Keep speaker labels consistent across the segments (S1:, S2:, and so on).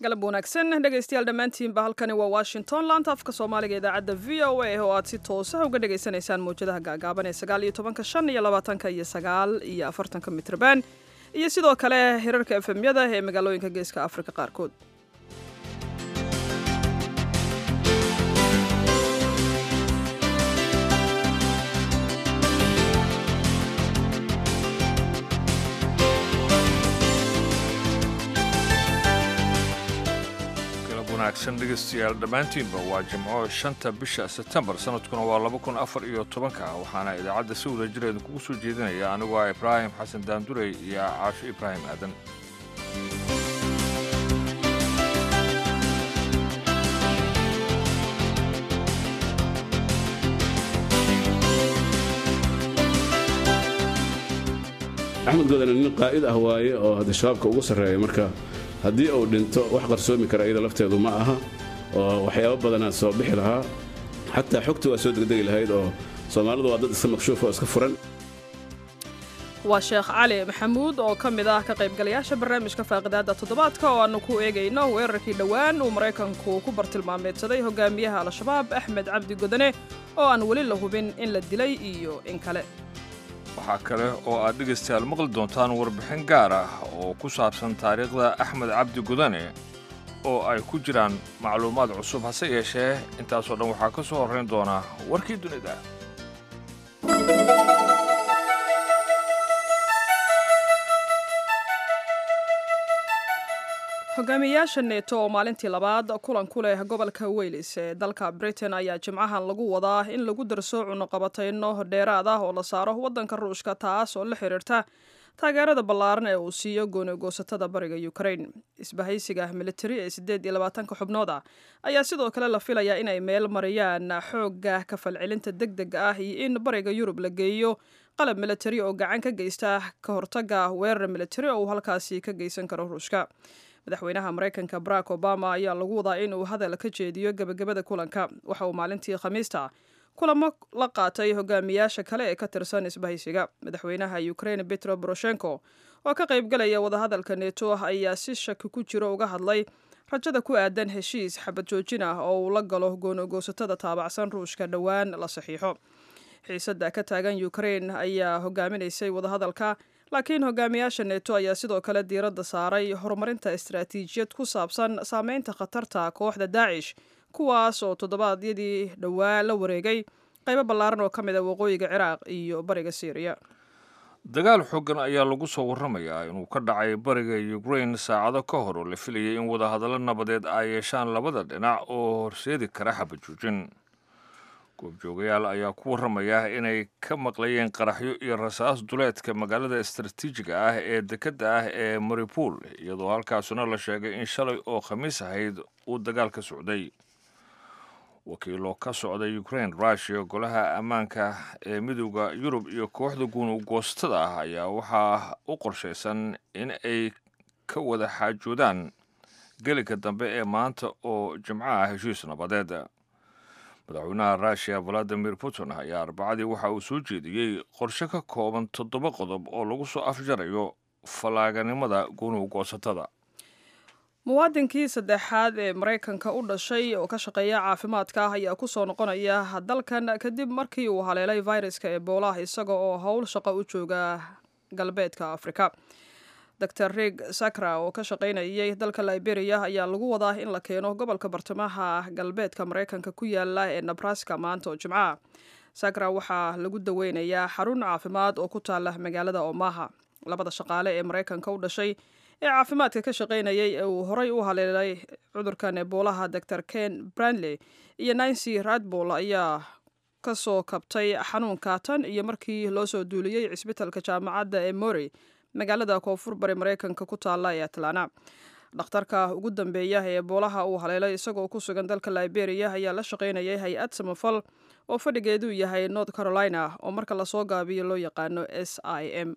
S1: galab wanaagsan dhegaystayaal dhammaantiinba halkani waa washington laanta afka soomaaliga idaacadda v o a oo aad si toosa uga dhagaysanaysaan mawjadaha gaagaaban ee sagaal iyo tobanka shan iyo labaatanka iyo sagaal iyo afartanka mitrban iyo sidoo kale hirarka efemyada ee magaalooyinka geeska afrika qaarkood
S2: wanaagsan dhegaystayaal dhammaantiinba waa jimco shanta bisha sebtembar sanadkuna waa laba kun afar iyo tobanka waxaana idaacadda si wada jireeda kugu soo jeedinaya anigu ah ibraahim xasan daandurey iyo caasho ibraahim aadan
S3: axmed godane nin qaa'id ah waaye oo hadda shabaabka ugu sarreeya marka haddii uu dhinto wax qarsoomi kara iyada lafteedu ma aha oo waxyaabo badanaa soo bixi lahaa xataa xogta waa soo degdegi lahayd oo soomaalidu waa dad iska makshuuf oo iska furan
S1: waa sheekh cali maxamuud oo ka mid ah ka qaybgalayaasha barnaamijka faaqidaadda toddobaadka oo aannu ku eegayno weerarkii dhowaan uu maraykanku ku bartilmaameedsaday hogaamiyaha al-shabaab axmed cabdi godane oo aan weli la hubin in la dilay iyo in kale
S2: waxaa kale oo aad dhegaystayaal maqli doontaan warbixin gaar ah oo ku saabsan taariikhda axmed cabdi gudane oo ay ku jiraan macluumaad cusub hase yeeshee intaasoo dhan waxaa ka soo horrayn doona warkii dunida
S1: hogaamiyayaasha neeto oo maalintii labaad kulan ku leh gobolka weylis ee dalka britain ayaa jimcahan lagu wadaa in lagu darso cunuqabatayno dheeraad ah oo la saaro waddanka ruushka taas oo la xiriirta taageerada ballaaran ee uu siiyo goonigoosatada bariga ukraine isbahaysiga militari ee siddeed iyo labaatanka xubnooda ayaa sidoo kale la filayaa inay meel mariyaan xoogga kafalcelinta deg dega ah iyo in bariga yurub la geeyo qalab militari oo gacan ka geysta ka hortagga weerar militari oo uu halkaasi ka geysan karo ruushka madaxweynaha maraykanka barack obama ayaa lagu wadaa inuu hadal ka jeediyo gebagabada kulanka waxa uu maalintii khamiista kulamo la qaatay hogaamiyaasha kale ee ka tirsan isbahaysiga madaxweynaha ukraine petro boroshenko oo ka qaybgalaya wadahadalka neto ayaa si shaki ku jiro uga hadlay rajada ku aadan heshiis xabad joojin ah oo uu la galo goonogoosatada taabacsan ruushka dhowaan la saxiixo xiisadda ka taagan ukraine ayaa hogaaminaysay wadahadalka laakiin hogaamiyaasha neto ayaa sidoo kale diiradda saaray horumarinta istaraatiijiyad ku saabsan saameynta khatarta kooxda daacish kuwaas oo toddobaadyadii dhowaa la wareegay qaybo ballaaran oo ka mid a waqooyiga ciraaq iyo bariga syriya
S2: dagaal xoogan ayaa lagu soo warramayaa inuu ka dhacay bariga ukraine saacado ka hor oo la filayay in wadahadallo nabadeed ay yeeshaan labada dhinac oo horseedi kara xabajoojin goobjoogayaal ayaa ku warramaya inay ka maqlayeen qaraxyo iyo rasaas duleedka magaalada istaraatiijiga ah ee dekedda ah ee maripol iyadoo halkaasuna la sheegay in shalay oo khamiis ahayd uu dagaal ka socday wakiilo ka socda ukraine rushia golaha ammaanka ee midooda yurub iyo kooxda guunugoostada ah ayaa waxaa u qorshaysan in ay ka wada xaajoodaan gelinka dambe ee maanta oo jimco ah heshiis nabadeed madaxweynaha rushia valadimir putin ayaa arbacadii waxa uu soo jeediyey qorshe ka kooban toddoba qodob oo lagu soo afjarayo fallaaganimada gunuugoosatada
S1: muwaadinkii saddexaad ee maraykanka u dhashay oo ka shaqeeya caafimaadka ah ayaa kusoo noqonaya dalkan kadib markii uu haleelay viruska ebolah isaga oo howl shaqo u jooga galbeedka afrika dor rig sakra oo ka shaqaynayay dalka liberia ayaa lagu wadaa in la keeno gobolka bartamaha galbeedka maraykanka ku yaala ee nebraska maanta oo jimcaha sakra waxaa lagu daweynayaa xarun caafimaad oo ku taala magaalada omaha labada shaqaale ee maraykanka u dhashay ee caafimaadka ka shaqaynayay ee uu horay u haleelay cudurkan eboolaha dor ken brandley iyo nancy radbol ayaa kasoo kabtay xanuunka tan iyo markii loo soo duuliyey cisbitalka jaamacadda ee mory magaalada koonfur bari maraykanka ku taalla ee atlana dhakhtarka ugu dambeeya ee eboolaha uu haleelay isagoo ku sugan dalka liberia ayaa la shaqaynayay hay-ad samafal oo fadhigeedu yahay north carolina oo marka lasoo gaabiyo loo yaqaano s i m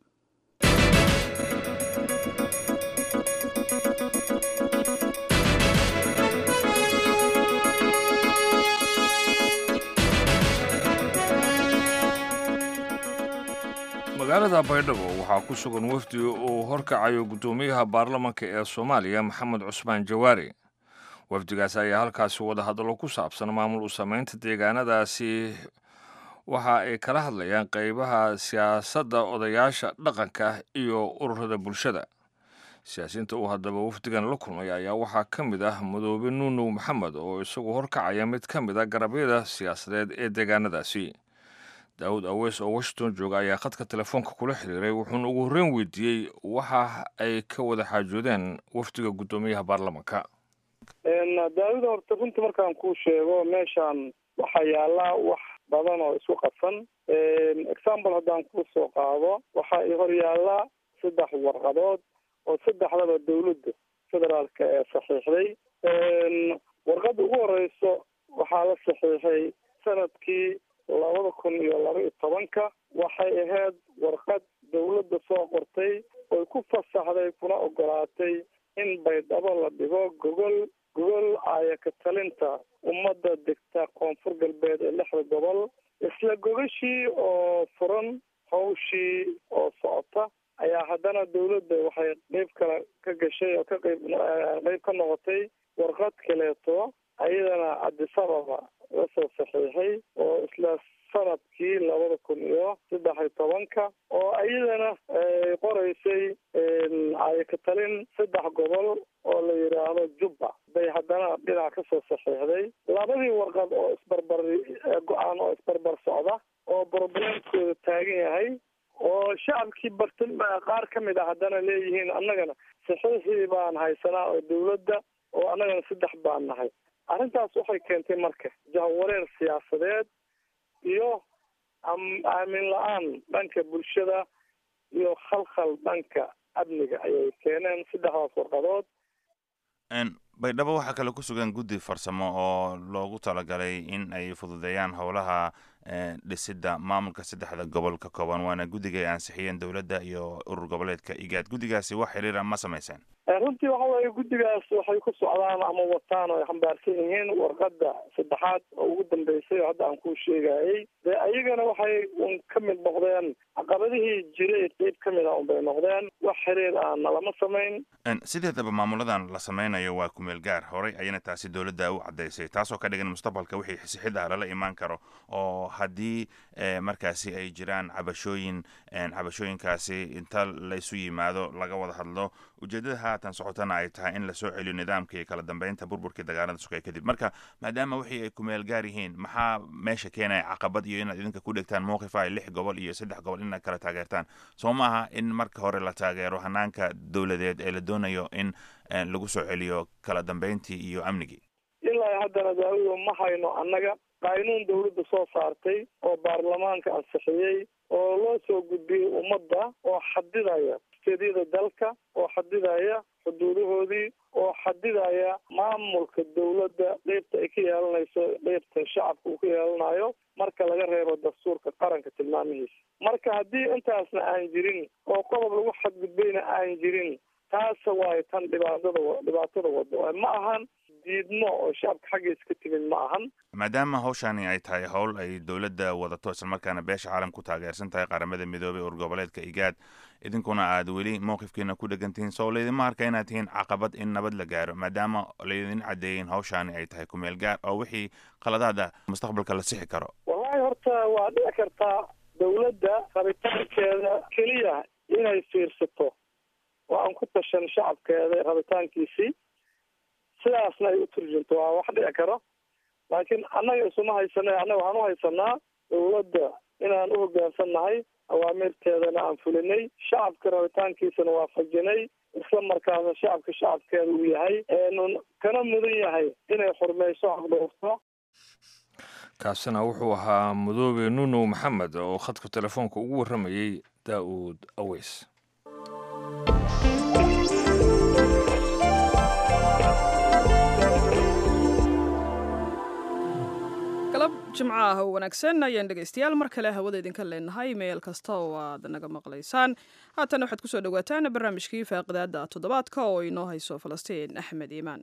S2: magaalada baydhabo waxaa ku sugan wafdi uu horkacayo guddoomiyaha baarlamanka ee soomaaliya maxamed cusmaan jawaari wafdigaas ayaa halkaasi wadahadallo ku saabsan maamul u samaynta deegaanadaasi waxa ay kala hadlayaan qeybaha siyaasadda odayaasha dhaqanka iyo ururada bulshada siyaasiyiinta uu haddaba wafdigan la kulmay ayaa waxaa ka mid ah madoobe nuunow maxamed oo isagu horkacaya mid ka mid a garabyada siyaasadeed ee deegaanadaasi daawud aweys oo washington jooga ayaa khadka telefoonka kula xiriiray wuxuuna ugu horreyn weydiiyey waxa ay ka wada xaajoodeen wafdiga guddoomiyaha baarlamanka
S4: daawida horta runtii markaan kuu sheego meeshaan waxaa yaallaa wax badan oo isku qabsan example haddaan kuu soo qaado waxaa i hor yaallaa saddex warqadood oo saddexdaba dawladda federaalka ee saxiixday warqadda ugu horeyso waxaa la saxiixay sanadkii labada kun iyo laba iyo tobanka waxay ahayd warqad dawladda soo qortay oy ku fasaxday kuna ogolaatay in baydhabo la dhigo gogol gogol aayaka talinta ummadda degta koonfur galbeed ee lixda gobol isla gogashii oo furan hawshii oo socota ayaa haddana dawladda waxay qeyb kale ka gashay oo ka qeyb qeyb ka noqotay warqad kaleeto ayadana cabdisababa la soo saxiixay oo isla sanadkii labada kun iyo saddex iyo tobanka oo iyadana qoreysay ayaka talin saddex gobol oo la yidhaahdo jubba bay haddana dhinac kasoo saxiixday labadii warqad oo isbarbar go-aan oo isbarbar socda oo broblemkooda taagan yahay oo shacabkii bartin qaar ka mid a haddana leeyihiin annagana saxiixii baan haysanaa oo dawladda oo annagana saddex baan nahay arrintaas waxay keentay marka jahwareer siyaasadeed iyo aamin la-aan dhanka bulshada iyo khalkhal dhanka amniga ayay keeneen saddexdaas warqadood
S5: baydhabo waxaa kale ku sugan guddi farsamo oo loogu talagalay in ay fududeeyaan howlaha dhisidda maamulka saddexda gobol ka kooban waana guddiga ay ansixiyeen dowladda iyo urur goboleedka igaad guddigaasi wax xiriira ma samayseen
S4: runtii waxa weeye guddigaas waxay ku socdaan ama wataan oo ay xambaarsan yihiin warqadda saddexaad oo ugu dambeysay oo hadda aan kuu sheegayay dee ayagana waxay un ka mid noqdeen caqabadihii jiray qeyb ka mid a unbay noqdeen wax xiriir ahna lama samayn
S5: sideedaba maamuladan la sameynayo waa kumeel gaar horay ayana taasi dowladda u caddaysay taasoo ka dhigan mustaqbalka wixii xisixid ah lala imaan karo oo haddii markaasi ay jiraan cabashooyin cabashooyinkaasi inta laysu yimaado laga wada hadlo ujeedada haatan socotana ay tahay in lasoo celiyo nidaamka iyo kala dambeynta burburkii dagaalada sugay kadib marka maadaama wixii ay kumeel gaar yihiin maxaa meesha keenaya caqabad iyo inaad idinka ku dhegtaan mowqif ay lix gobol iyo saddex gobol inaad kala taageertaan soo maaha in marka hore la taageero hanaanka dowladeed ee la doonayo in lagu soo celiyo kala dambeyntii iyo amnigii
S4: ilaa haddana daawado ma hayno annaga qaynuun dawladda soo saartay oo baarlamaanka ansixiyey oo loo soo gudbiyey ummadda oo xadidaya steedyada dalka oo xadidaya xuduudahoodii oo xadidaya maamulka dawladda qeybta ay ka yeelanayso qeybta shacabka uu ka yeelanayo marka laga reebo dastuurka qaranka tilmaamihiisa marka haddii intaasna aan jirin oo qodob lagu xadgudbayna aan jirin taasa waayo tan dhibaatada dhibaatada wado ma ahan diidmo oo shacabka xaggiisa ka timid ma ahan
S5: maadaama hawshani ay tahay howl ay dowladda wadato islamarkaana beesha caalam ku taageersan tahay qaramada midoobay ur goboleedka igaad idinkuna aad weli mowqifkiina ku dhegantihiin soo laydinma arka inaad tihiin caqabad in nabad la gaaro maadaama laydin caddeeyin hawshani ay tahay kumeel gaar oo wixii qaladaada mustaqbalka la sixi karo
S4: wallahi horta waa dhici kartaa dawladda rabitaankeeda keliya inay fiirsato oo aan ku tashan shacabkeeda rabitaankiisii sidaasna ay u turjunto waa wax dhici karo laakiin annaga isuma haysana annaga waxaan u haysanaa dawladda inaan u hoggaansannahay awaamirteedana aan fulinay shacabka rabitaankiisana waafajinay isla markaasna shacabka shacabkeeda uu yahay eenun kana mudan yahay inay xurmayso xaqdhoofto
S2: kaasina wuxuu ahaa madoobe nunow maxamed oo khadka telefoonka ugu warramayey daa'uud aweys
S1: galab jimco ah oo wanaagsan ayaan dhegaystayaal mar kale hawada idinka leenahay meel kasta oo aad naga maqlaysaan haatan waxaad kusoo dhawaataan barnaamijkii faaqidaada toddobaadka oo inoo hayso falastiin axmed iimaan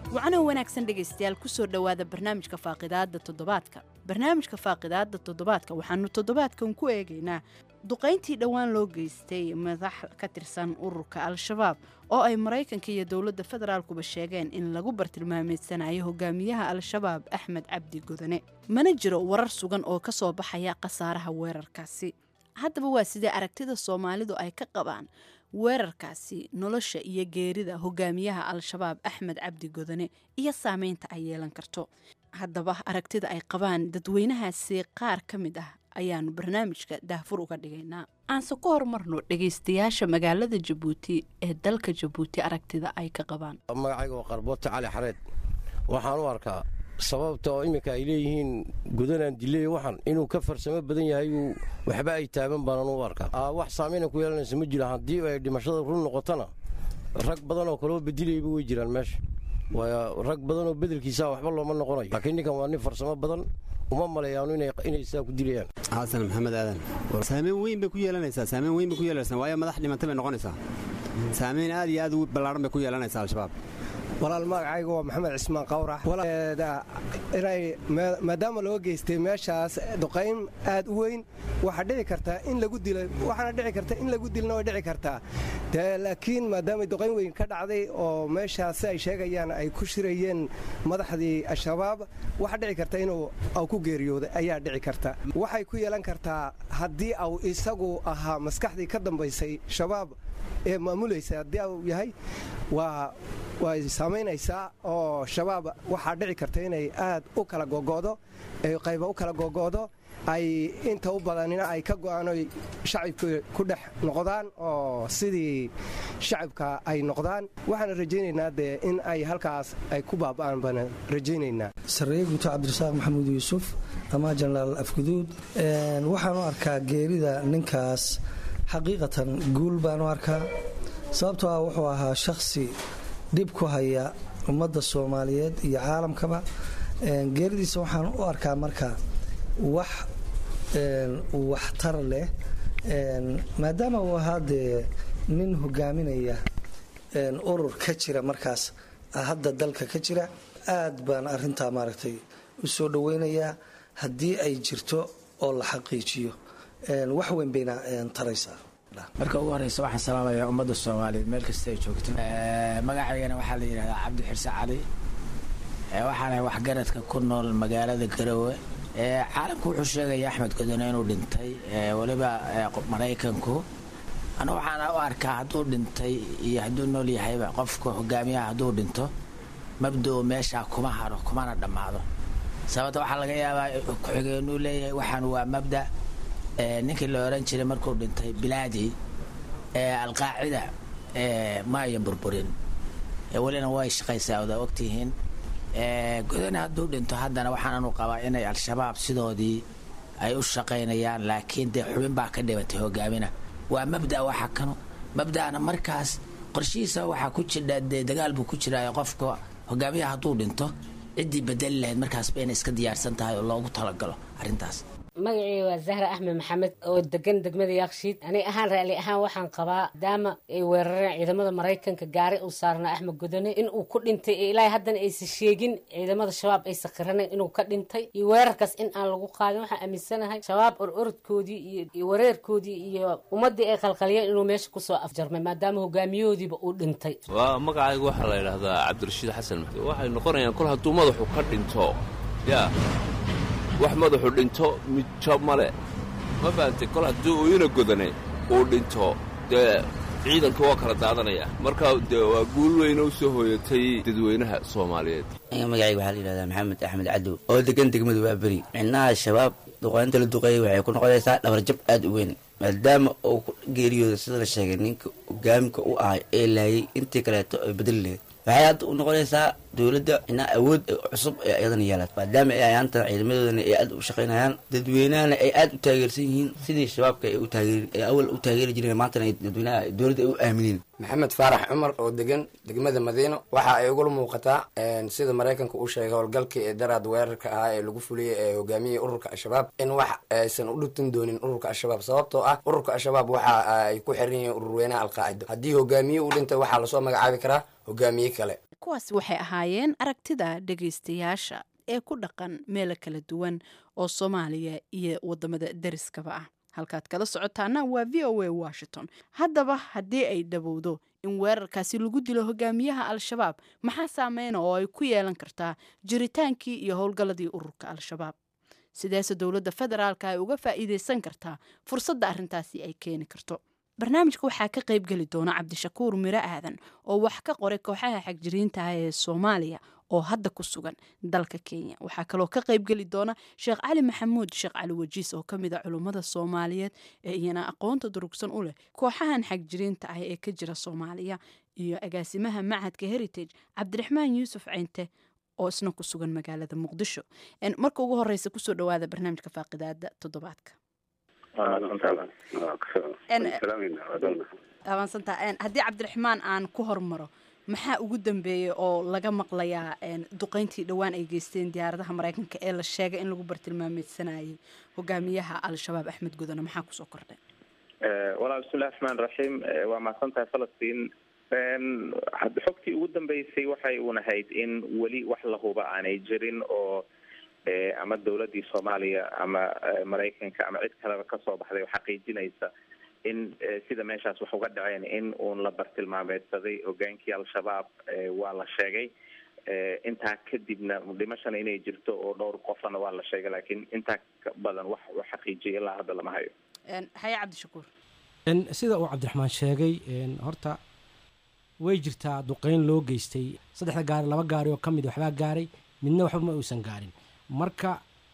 S6: wacnoo wanaagsan dhegaystayaal kusoo dhowaada barnaamijka faaqidaada toddobaadka barnaamijka faaqidaada toddobaadka waxaanu toddobaadkan ku eegaynaa duqayntii dhowaan loo geystay madax ka tirsan ururka al-shabaab oo ay maraykanka iyo dowladda federaalkuba sheegeen in lagu bartilmaameedsanayo hogaamiyaha al-shabaab axmed cabdi godane mana jiro warar sugan oo ka soo baxaya khasaaraha weerarkaasi haddaba waa sidee aragtida soomaalidu ay ka qabaan weerarkaasi nolosha iyo geerida hogaamiyaha al-shabaab axmed cabdi godane iyo saameynta ay yeelan karto haddaba aragtida ay qabaan dadweynahaasi qaar ka mid ah ayaanu barnaamijka daahfur uga dhigaynaa aanse ku horumarno dhegaystayaasha magaalada jabuuti ee dalka jabuuti aragtida ay ka qabaan
S7: magacayga waa qarboota cali xareed waxaan u arkaa sababta oo iminka ay leeyihiin gudanaan diley waxan inuu ka farsamo badan yahay uu waxba ay taaban baanaan u arkaa wax saameyna ku yeelanaysa ma jiro haddii ay dhimashada run noqotona rag badan oo kaloo bedilayba way jiraan meesha waayo rag badan oo bedelkiisa waxba looma noqonayo laakiin ninkan waa nin farsamo badan uma maleeyaanu inay sidaa ku dilayaan
S8: xasan maxamed aadan saameyn weyn bay ku yeelanaysaa saameyn weyn bay ku yeelanaysaa waayo madax dhimanta bay noqonaysaa saameyn aad iyo aad u ballaaran bay ku yeelanaysaa al-shabaab
S9: walaal magacaygu waa maxamed cismaan qawrax inay maadaama loo geystay meeshaas duqayn aad u weyn waxaa dhici kartaa in lagu dilo waxaana dhici karta in lagu dilna way dhici kartaa de laakiin maadaama duqayn weyn ka dhacday oo meeshaas si ay sheegayaan ay ku shirayeen madaxdii al-shabaab waxaa dhici karta inuu aw ku geeriyooday ayaa dhici karta waxay ku yeelan kartaa haddii au isagu ahaa maskaxdii ka dambaysay shabaab ee maamulaysa haddii au yahay waa way saamaynaysaa oo shabaab waxaa dhici karta inay aad u kala gogo'do qayba u kala gogo'do ay inta u badanina ay ka go'aanoy shacabka ku dhex noqdaan oo sidii shacabka ay noqdaan waxaana rajaynaynaa dee in ay halkaas ay ku baaba'aan baana rajaynaynaa
S10: sarreeye guuto cabdirasaaq maxamuud yuusuf ama jenaraal afguduud waxaan u arkaa geerida ninkaas xaqiiqatan guul baan u arkaa sababtoo ah wuxuu ahaa shakhsi dhib ku haya ummadda soomaaliyeed iyo caalamkaba geeridiisa waxaan u arkaa marka wax waxtar leh maadaama uu ahaa dee nin hogaaminaya urur ka jira markaas hadda dalka ka jira aad baan arintaa maaragtay u soo dhoweynayaa haddii ay jirto oo la xaqiijiyo wax weyn bayna taraysaa
S11: marka ugu horeysa waxaan salaamayaa ummadda soomaaliyeed meel kasta ay joogto magacaygana waxaa la yidhahdaa cabdi xirse cali waxaana waxgaradka ku nool magaalada garowe caalamku wuxuu sheegaya axmed godone inuu dhintay weliba maraykanku anu waxaana u arkaa hadduu dhintay iyo hadduu nool yahayba qofka hogaamiyaha hadduu dhinto mabdao meeshaa kuma haro kumana dhammaado sababta waxaa laga yaabaa ku-xigeenuu leeyahay waxaan waa mabda ninkii la oran jiray markuu dhintay bilaadi alqaacida ma ayan burburin welina way shaqaysaa odaa ogtihiin godane hadduu dhinto haddana waxaananu qabaa inay al-shabaab sidoodii ay u shaqaynayaan laakiin dee xubin baa ka dhibatay hogaamina waa mabda waxa kano mabda'ana markaas qorshihiisa waxaa ku jidha dee dagaal buu ku jiraayo qofka hogaamiyaha hadduu dhinto ciddii bedeli lahayd markaasba inay iska diyaarsan tahay oo loogu talagalo arrintaas
S12: magacii waa zahra axmed maxamed oo degan degmada yaakshiid aniga ahaan raali ahaan waxaan qabaa maadaama ay weerareen ciidamada maraykanka gaari uu saarnaa axmed godone in uu ku dhintay ee ilaahay haddana aysan sheegin ciidamada shabaab aysan qiranen inuu ka dhintay iyo weerarkaas in aan lagu qaadin waxaan aaminsanahay shabaab ororodkoodii iyo wareerkoodii iyo ummaddii ay qalqaliyeen inuu meesha kusoo afjarmay maadaama hogaamiyahoodiiba uu dhintay
S13: waa magacayga waxaa la yidhaahdaa cabdirashiid xasan maxduud waxay noqonayaan kol hadduu madaxu ka dhinto yaa wax madaxu dhinto midjo male ma fahamtay kol haddii uu ina godane uu dhinto dee ciidanka waa kala daadanaya marka dee waa guul weyna u soo hooyatay dadweynaha soomaaliyeed
S14: magacayga waxaa la yidhahdaa maxamed axmed cadow oo degan degmadu waa beri micnaha shabaab duqaynta la duqeeyay waxay ku noqonaysaa dhabarjab aad u weyn maadaama uu ku geeriyooda sida la sheegay ninka hogaamika u ahay ee laayay intii kaleeto ay bedeli lahayd waxay hadda u noqonaysaa dowladda inaa awood cusub ee ayadana yeelato maadaama ay ayaantan ciidamadoodana ay aad u shaqaynayaan dadweynahana ay aad u taageersan yihiin sidii shabaabka ay u taageer ay awal u taageeri jireen maantana ay dadweynaha dowladda ay u aamineen
S15: maxamed faarax cumar oo degan degmada madiino waxa ay ugula muuqataa sida maraykanka uu sheegay howlgalkii ee daraad weerarka ahaa ee lagu fuliyey ee hogaamiyey ururka al-shabaab in wax aysan u dhubtin doonin ururka al-shabaab sababtoo ah ururka al-shabaab waxa ay ku xiran yihiin ururweynaha alqaacido haddii hogaamiye uu dhintay waxaa lasoo magacaabi karaa hogaamiye kale
S6: kuwaasi waxay ahaayeen aragtida dhegaystayaasha ee ku dhaqan meelo kala duwan oo soomaaliya iyo wadamada deriskaba ah halkaad kala socotaana waa v o a washington haddaba haddii ay dhowowdo in weerarkaasi lagu dilo hogaamiyaha al-shabaab maxaa saameyna oo ay ku yeelan kartaa jiritaankii iyo howlgalladii ururka al-shabaab sideese dowladda federaalka ay uga faa'iideysan kartaa fursadda arrintaasi ay keeni karto barnaamijka waxaa ka qayb geli doona cabdishakuur miro aadan oo wax ka qoray kooxaha xagjiriintaah ee soomaaliya oo hadda ku sugan dalka kenya waxaa kaloo ka qayb geli doona sheekh cali maxamuud sheekh cali wajiis oo kamid a culummada soomaaliyeed ee iyana aqoonta durugsan u leh kooxahan xagjiriinta ah ee ka jira soomaaliya iyo agaasimaha macadka heritage cabdiraxmaan yuusuf ceynte oo isna ku sugan magaalada muqdisho marka ugu horeysa kusoo dhawaada barnaamijka faaqidaada toddobaadka abaansantaa haddii cabdiraxmaan aan ku hormaro maxaa ugu dambeeyey oo laga maqlayaa duqeyntii dhowaan ay geysteen diyaaradaha mareykanka ee la sheegay in lagu bartilmaameysanayay hogaamiyaha al-shabaab axmed gudane maxaa kusoo kordhay
S16: walaal bismillahi raxmaan raxiim waa mahadsantahay falastiin xogtii ugu dambeysay waxay unahayd in weli wax la huba aanay jirin oo ama dowladii soomaaliya ama maraykanka ama cid kaleba kasoo baxday oo xaqiijinaysa in sida meeshaas wax uga dhaceen in uun la bartilmaameedsaday hogaankii al-shabaab waa la sheegay intaa kadibna dhimashana inay jirto oo dhowr qofana waa la sheegay laakiin intaa badan wax u xaqiijiyay ilaa hadda lama hayo
S6: haye cabdishakuur
S17: sida uu cabdiraxmaan sheegay horta way jirtaa duqeyn loo geystay saddexda gaari laba gaari oo ka mid waxbaa gaaray midna waxba ma uusan gaarin marka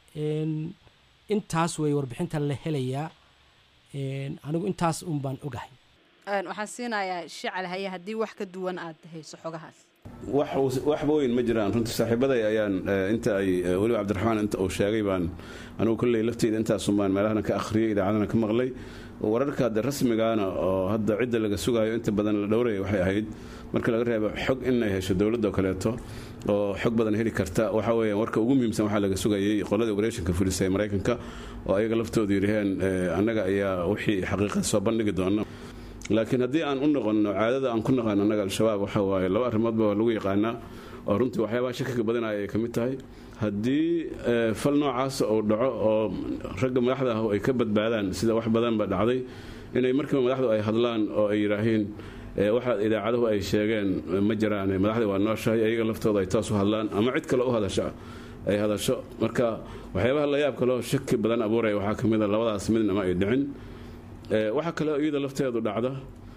S17: intaas wey warbixinta la helayaa anigu intaas un baan ogahay
S6: waxaan siinayaa shical haye haddii wax ka duwan aad hayso xogahaas
S3: waxba weyn ma jiraan runtii saaxiibaday ayaan inta ay weliba cabdiraxmaan inta uu sheegay baan anugu kolley lafteyda intaasun baan meelahana ka akhriyay idaacadana ka maqlay wararka hadda rasmigaana oo hadda cidda laga sugayo inta badan la dhowraya waxay ahayd marka laga reebo xog inay hesho dowladda oo kaleeto oo xog badan heli karta waxa weeyaan warka ugu muhiimsan waxaa laga sugayay qoladii operation-ka fulisa ee maraykanka oo ayaga laftoodu yidhaheen annaga ayaa wixii xaqiiqada soo bandhigi doona laakiin haddii aan u noqonno caadada aan ku naqaano annaga al-shabaab waxa waaye laba arrimoodba waa lagu yaqaanaa oo runtii waxyaabaha shakiga badinaya ay ka mid tahay haddii fal noocaas uu dhaco oo ragga madaxda ah ay ka badbaadaan sida wax badanba dhacday inay markiiba madaxdu ay hadlaan oo ay yidhaahiin waxa idaacaduhu ay sheegeen ma jiraan madaxdii waa nooshahay ayaga laftooda ay taas u hadlaan ama cid kale u hadasha ay hadasho marka waxyaabaha la yaab kaleo shaki badan abuuraya waxaa ka mid a labadaas midnama ay dhicin waxaa kaleo iyada lafteedu dhacda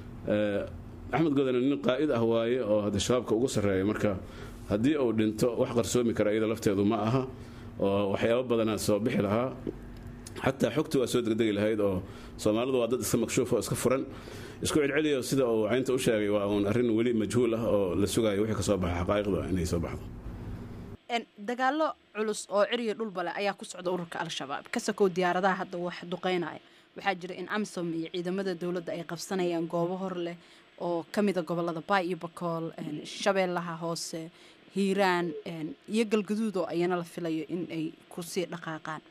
S3: axmed godane nin qaa'id ah waaye oo hadda shabaabka ugu sarreeya marka haddii uu dhinto wax qarsoomi kara iyada lafteedu ma aha oo waxyaabo badanaa soo bixi lahaa xataa xogta waa soo degdegi lahayd oo soomaalidu waa dad iska makshuuf oo iska furan isku celceliyo sida uu caynta u sheegay waa uun arrin weli majhuul ah oo la sugayo wixii ka soo baxa xaqaa'iqda inay soo baxdo
S6: dagaalo culus oo ciriyo dhulbale ayaa ku socda ururka al-shabaab ka sakow diyaaradaha hadda wax duqeynaya waxaa jira in amsom iyo ciidamada dowladda ay qabsanayaan goobo hor leh oo ka mida gobolada baay iyo bakool shabeellaha hoose hiiraan iyo galgaduud oo ayana la filayo in ay kusii dhaqaaqaan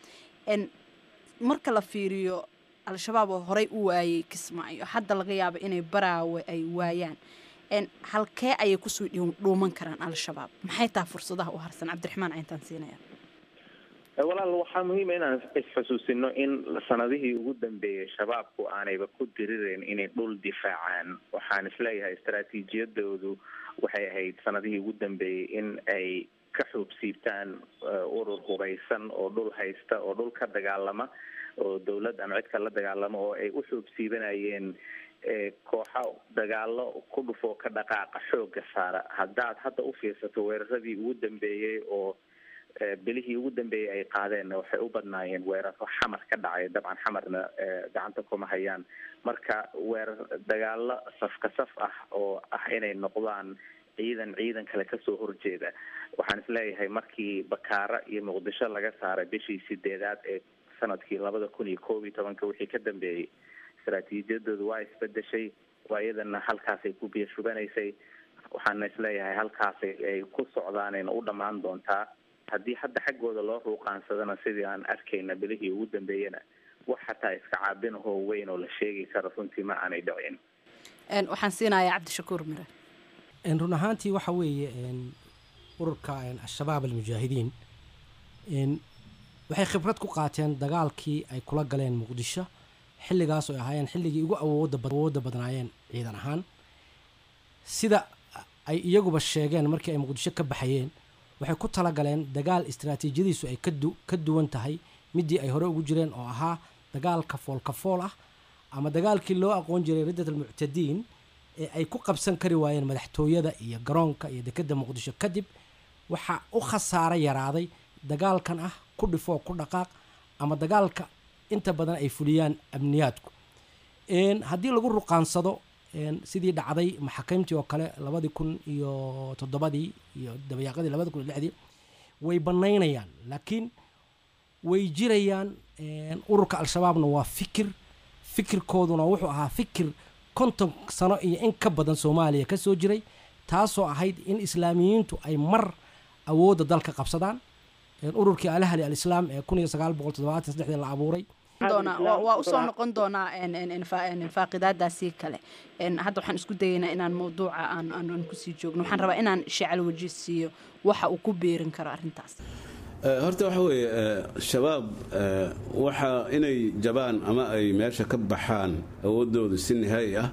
S6: marka la fiiriyo al-shabaab oo horey u waayay kismaayo hadda laga yaabo inay baraawe ay waayaan halkee ayay kusii dhuuman karaan al-shabaab maxay taha fursadaha u harsan cabdiraxmaan cayntaan siinaya
S16: walaal waxaa muhiima inaan isxusuusino in sanadihii ugu dambeeyey shabaabku aanayba ku dirireyn inay dhul difaacaan waxaan isleeyahay istaraatiijiyadoodu waxay ahayd sanadihii ugu dambeeyey in ay ka xuubsiibtaan urur hubaysan oo dhul haysta oo dhul ka dagaalama oo dawlad ama cid ka la dagaalama oo ay u xuubsiibanayeen kooxa dagaalo ku dhufoo ka dhaqaaqa xooga saara haddaad hadda u fiirsato weeraradii ugu dambeeyey oo bilihii ugu dambeeyey ay qaadeenna waxay u badnaayeen weeraro xamar ka dhacay dabcan xamarna gacanta kuma hayaan marka weerar dagaalo safka saf ah oo ah inay noqdaan ciidan ciidan kale kasoo horjeeda waxaan isleeyahay markii bakaara iyo muqdisho laga saaray bishii sideedaad ee sanadkii labada kun iyo koob iyo tobanka wixii ka dambeeyey istaraatiijiyadoodu waa isbedeshay waa iyadana halkaasay ku biyashubanaysay waxaana isleeyahay halkaasay ay ku socdaanayna u dhammaan doontaa haddii hadda xaggooda loo ruuqaansadana sidii aan arkayna bilihii ugu dambeeyana wax xataa iska caabinahoo weyn oo la sheegi karo runtii ma aanay dhicin
S6: waxaan siinayaa cabdishakuur mire
S17: Een, run ahaantii waxa weeye een, ururka een, al-shabaab almujaahidiin een, waxay khibrad ku qaateen dagaalkii ay kula galeen muqdisho xilligaas oo ay ahaayeen xilligii ugu awooda bad- awoodda badnaayeen ciidan ahaan sida ay iyaguba sheegeen markii ay muqdisho ka baxayeen waxay ku talagaleen dagaal istaraatiijiyadiisu ay ka du- ka duwan tahay midii ay hore ugu jireen oo ahaa dagaal kafool kafool ah ama dagaalkii loo aqoon jiray riddat almuctadiin ee ay ku qabsan kari waayeen madaxtooyada iyo garoonka iyo dekedda muqdisho kadib waxaa u khasaaro yaraaday dagaalkan ah ku dhifoo ku dhaqaaq ama dagaalka inta badan ay fuliyaan amniyaadku Een, haddii lagu ruqaansado een, sidii dhacday maxaakiimtii oo kale labadii kun iyo toddobadii iyo dabayaaqadii labadi kun iyo lixdii way bannaynayaan laakiin way jirayaan een, ururka al-shabaabna waa fikir fikirkooduna wuxuu ahaa fikir konton sano iyo in ka badan soomaaliya ka soo jiray taasoo ahayd in islaamiyiintu ay mar awoodda dalka qabsadaan Een, ururkii alahli al-islaam ee kun iyo sagaal boqol toddobaatan saddexdii la abuuray
S6: doonaa waa waa usoo noqon doonaa een, een, een, fa- een, faaqidaadaasii kale Een, hadda waxaan isku dayaynaa inaan mawduuca aan aan aan kusii joogno waxaan rabaa inaan shacal waji siiyo waxa uu ku beerin karo arrintaas
S3: Eh, horta waxa weeye eh, shabaab eh, waxa inay jabaan ama ay meesha ka baxaan awoodoodu si nihaayi ah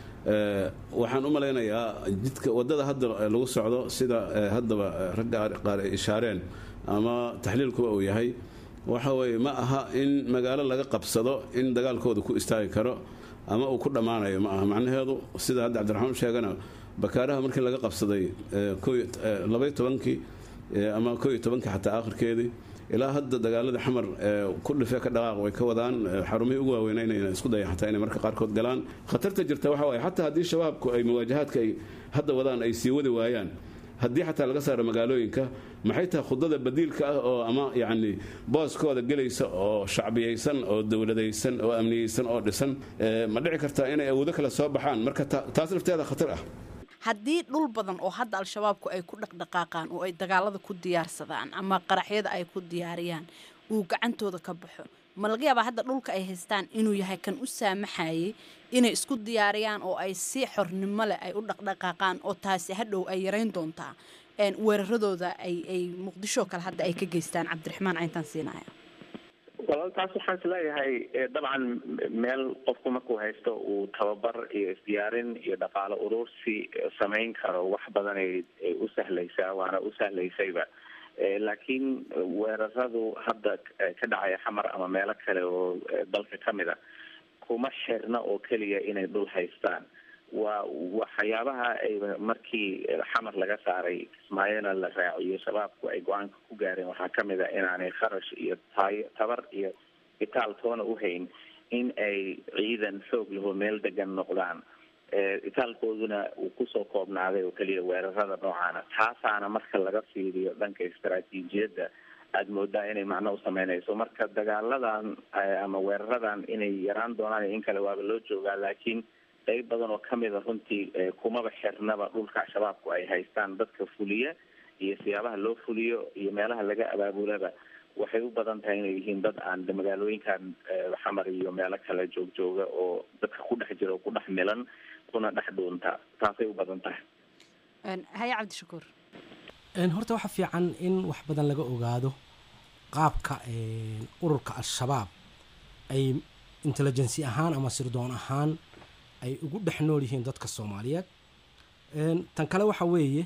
S3: eh, waxaan u malaynayaa jidka waddada hadda eh, lagu socdo sida eh, haddaba eh, ragga qaar ay ishaareen ama taxliilkuba uu yahay waxa weeye ma aha in magaalo laga qabsado in dagaalkooda ku istaagi karo ama uu ku dhammaanayo ma aha macnaheedu sida hadda cabdiraxmaan sheegana bakaaraha markii laga qabsaday eh, koo iyo- eh, labaiyo tobankii eh, ama koo iyo tobankii xataa aakhirkeedii ilaa hadda dagaaladii xamar ee ku dhife ka dhaqaaq way ka wadaan eh, xarumihii ugu waaweynayna isku dayan xataa inay marka qaarkood galaan khatarta jirta waxa waaye xataa haddii shabaabku ay muwaajahaadka ay hadda wadaan ay sii wadi waayaan haddii xataa laga saaro magaalooyinka maxay tahay khudada badiilka ah oo ama yacni booskooda gelaysa oo shacbiyaysan oo dowladaysan oo amniyeysan oo dhisan eh, ma dhici kartaa inay awoodo kale soo baxaan marka ta- taas lafteeda khatar ah
S6: haddii dhul badan oo hadda al-shabaabku ay ku dhaqdhaqaaqaan oo ay dagaalada ku diyaarsadaan ama qaraxyada ay ku diyaariyaan uu gacantooda ka baxo ma laga yaabaa hadda dhulka ay haystaan inuu yahay kan u saamaxayay inay isku diyaariyaan oo ay si xornimo leh ay u dhaqdhaqaaqaan oo taasi hadhow ay yarayn doontaa een, weeraradooda ay ay muqdisho kale hadda ay ka geystaan cabdiraxmaan cayntaan siinaya
S16: walaal taas waxaan is leeyahay eh, dabcan meel qofku markuu haysto uu tababar iyo isdiyaarin iyo dhaqaalo urursi eh, samayn karo wax badan ay ay u sahlaysaa waana u sahlaysayba Eh, laakiin weeraradu hadda eh, ka dhacaya xamar ama meelo kale oo eh, dalka ka mid a kuma xirna oo keliya inay dhul haystaan waa waxyaabaha ay markii xamar laga saaray kismaayona la raaciyo shabaabku ay go-aanka ku gaareen waxaa kamid a inaanay kharash iyo taay tabar iyo itaal toona u hayn in ay ciidan xoog laho meel degan noqdaan itaalkooduna uu kusoo koobnaaday oo keliya weerarada noocaana taasaana marka laga fiiriyo dhanka istaraatiijiyadda aada moodaa inay macno u sameynayso marka dagaaladan ama weeraradan inay yaraan doonaan in kale waaba loo joogaa laakiin qeyb badan oo kamid a runtii kumaba xirnaba dhulka shabaabku ay haystaan dadka fuliya iyo siyaabaha loo fuliyo iyo meelaha laga abaabulaba waxay u badan tahay inay yihiin dad aan magaalooyinkan xamar iyo meelo kale joogjooga oo dadka ku dhex jira oo ku dhex milan kuna dhex dhuunta taasay u badan tahay
S6: haya cabdishakuur
S17: horta waxa fiican in wax badan laga ogaado qaabka ururka al-shabaab ay intelligency ahaan ama sirdoon ahaan ay ugu dhex nool yihiin dadka soomaaliyeed tan kale waxa weeye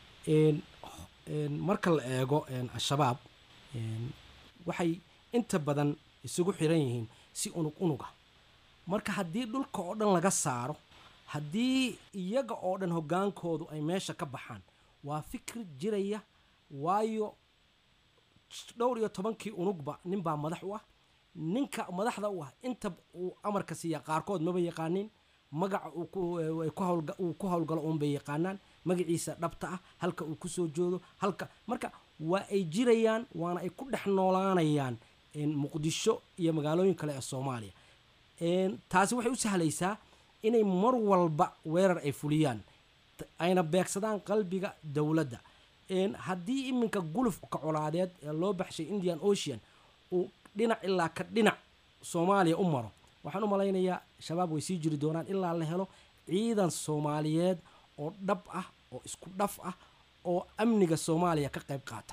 S17: marka la eego al-shabaab waxay inta badan isugu xiran yihiin si unug unuga marka haddii dhulka oo dhan laga saaro haddii iyaga oo dhan hoggaankoodu ay meesha ka baxaan waa fikir jiraya waayo dhowr iyo tobankii unugba ninbaa madax u ah ninka madaxda u ah inta uu amarka siiya qaarkood maba yaqaanin magaca uu ku howlgalo uunbay yaqaanaan magaciisa dhabta ah halka uu kusoo joodo halka marka waa ay jirayaan waana ay ku dhex noolaanayaan muqdisho iyo magaalooyin kale ee soomaaliya taasi waxay u sahlaysaa inay mar walba weerar ay fuliyaan ayna beegsadaan qalbiga dowladda haddii iminka gulufka colaadeed ee loo baxshay indian ocean uu dhinac ilaa ka dhinac soomaaliya u maro waxaan u malaynayaa shabaab way sii jiri doonaan ilaa la helo ciidan soomaaliyeed oo dhab ah oo isku dhaf ah oo amniga soomaaliya ka qayb qaata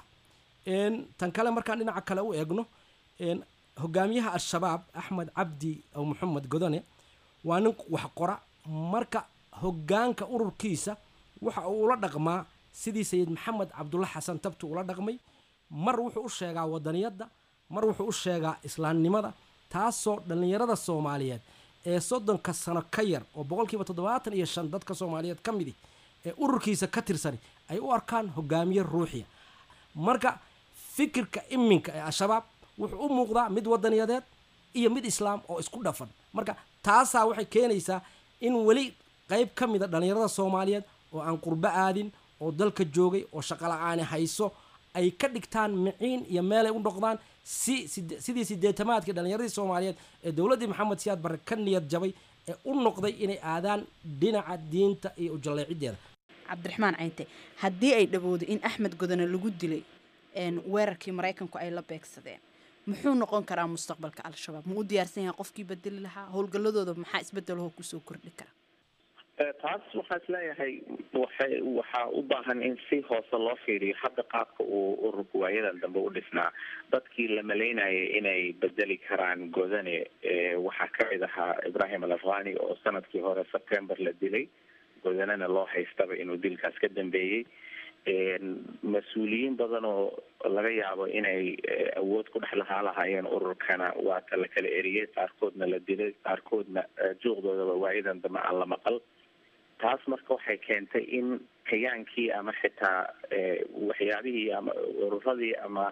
S17: tan kale markaan dhinaca kale u eegno hogaamiyaha al-shabaab axmed cabdi aw maxamed godone waa nin wax qora marka hogaanka ururkiisa waxa uu ula dhaqmaa sidii sayid maxamed cabdulla xasan tabti ula dhaqmay mar wuxuu u sheegaa wadaniyadda mar wuxuu u sheegaa islaamnimada taasoo dhallinyarada soomaaliyeed ee soddonka sano ka yar oo boqolkiiba toddobaatan iyo shan dadka soomaaliyeed ka midi ee ururkiisa ka tirsani ay u arkaan hogaamiye ruuxiya marka fikirka iminka ee al-shabaab wuxuu u muuqdaa mid wadaniyadeed iyo mid islaam oo isku dhafan marka taasaa waxay keenaysaa in weli qayb ka mida dhallinyarada soomaaliyeed oo aan qurbo aadin oo dalka joogay oo shaqala-aani hayso ay ka dhigtaan miciin iyo meelay u noqdaan si sidii sideetamaadkii dhallinyaradii soomaaliyeed ee dowladdii maxamed siyaad barre ka niyad jabay ee u noqday inay aadaan dhinaca diinta iyo ujalleecideeda
S6: cabdiraxmaan caynte haddii ay dhawoodo in axmed godone lagu dilay weerarkii maraykanku ay la beegsadeen muxuu noqon karaa mustaqbalka al-shabaab ma u diyaarsan yahay qofkii bedeli lahaa howlgalladooda maxaa isbedelahoo kusoo kordhi kara
S16: taas waxaa is leeyahay waxay waxaa u baahan in si hoose loo fiiriyo hadda qaabka uu ururka waayadan dambe u dhisnaa dadkii la malaynayay inay bedeli karaan godane waxaa kamid ahaa ibrahim al afghani oo sanadkii hore september la dilay godanena loo haystaba inuu dilkaas ka dambeeyey mas-uuliyiin badan oo laga yaabo inay awood ku dhex lahaa lahaayeen ururkana waa ta la kala eriyey qaarkoodna la dilay qaarkoodna juuqdoodaba waayadan dambe aan la maqal taas marka waxay keentay in kayaankii ama xitaa waxyaabihii ama ururadii ama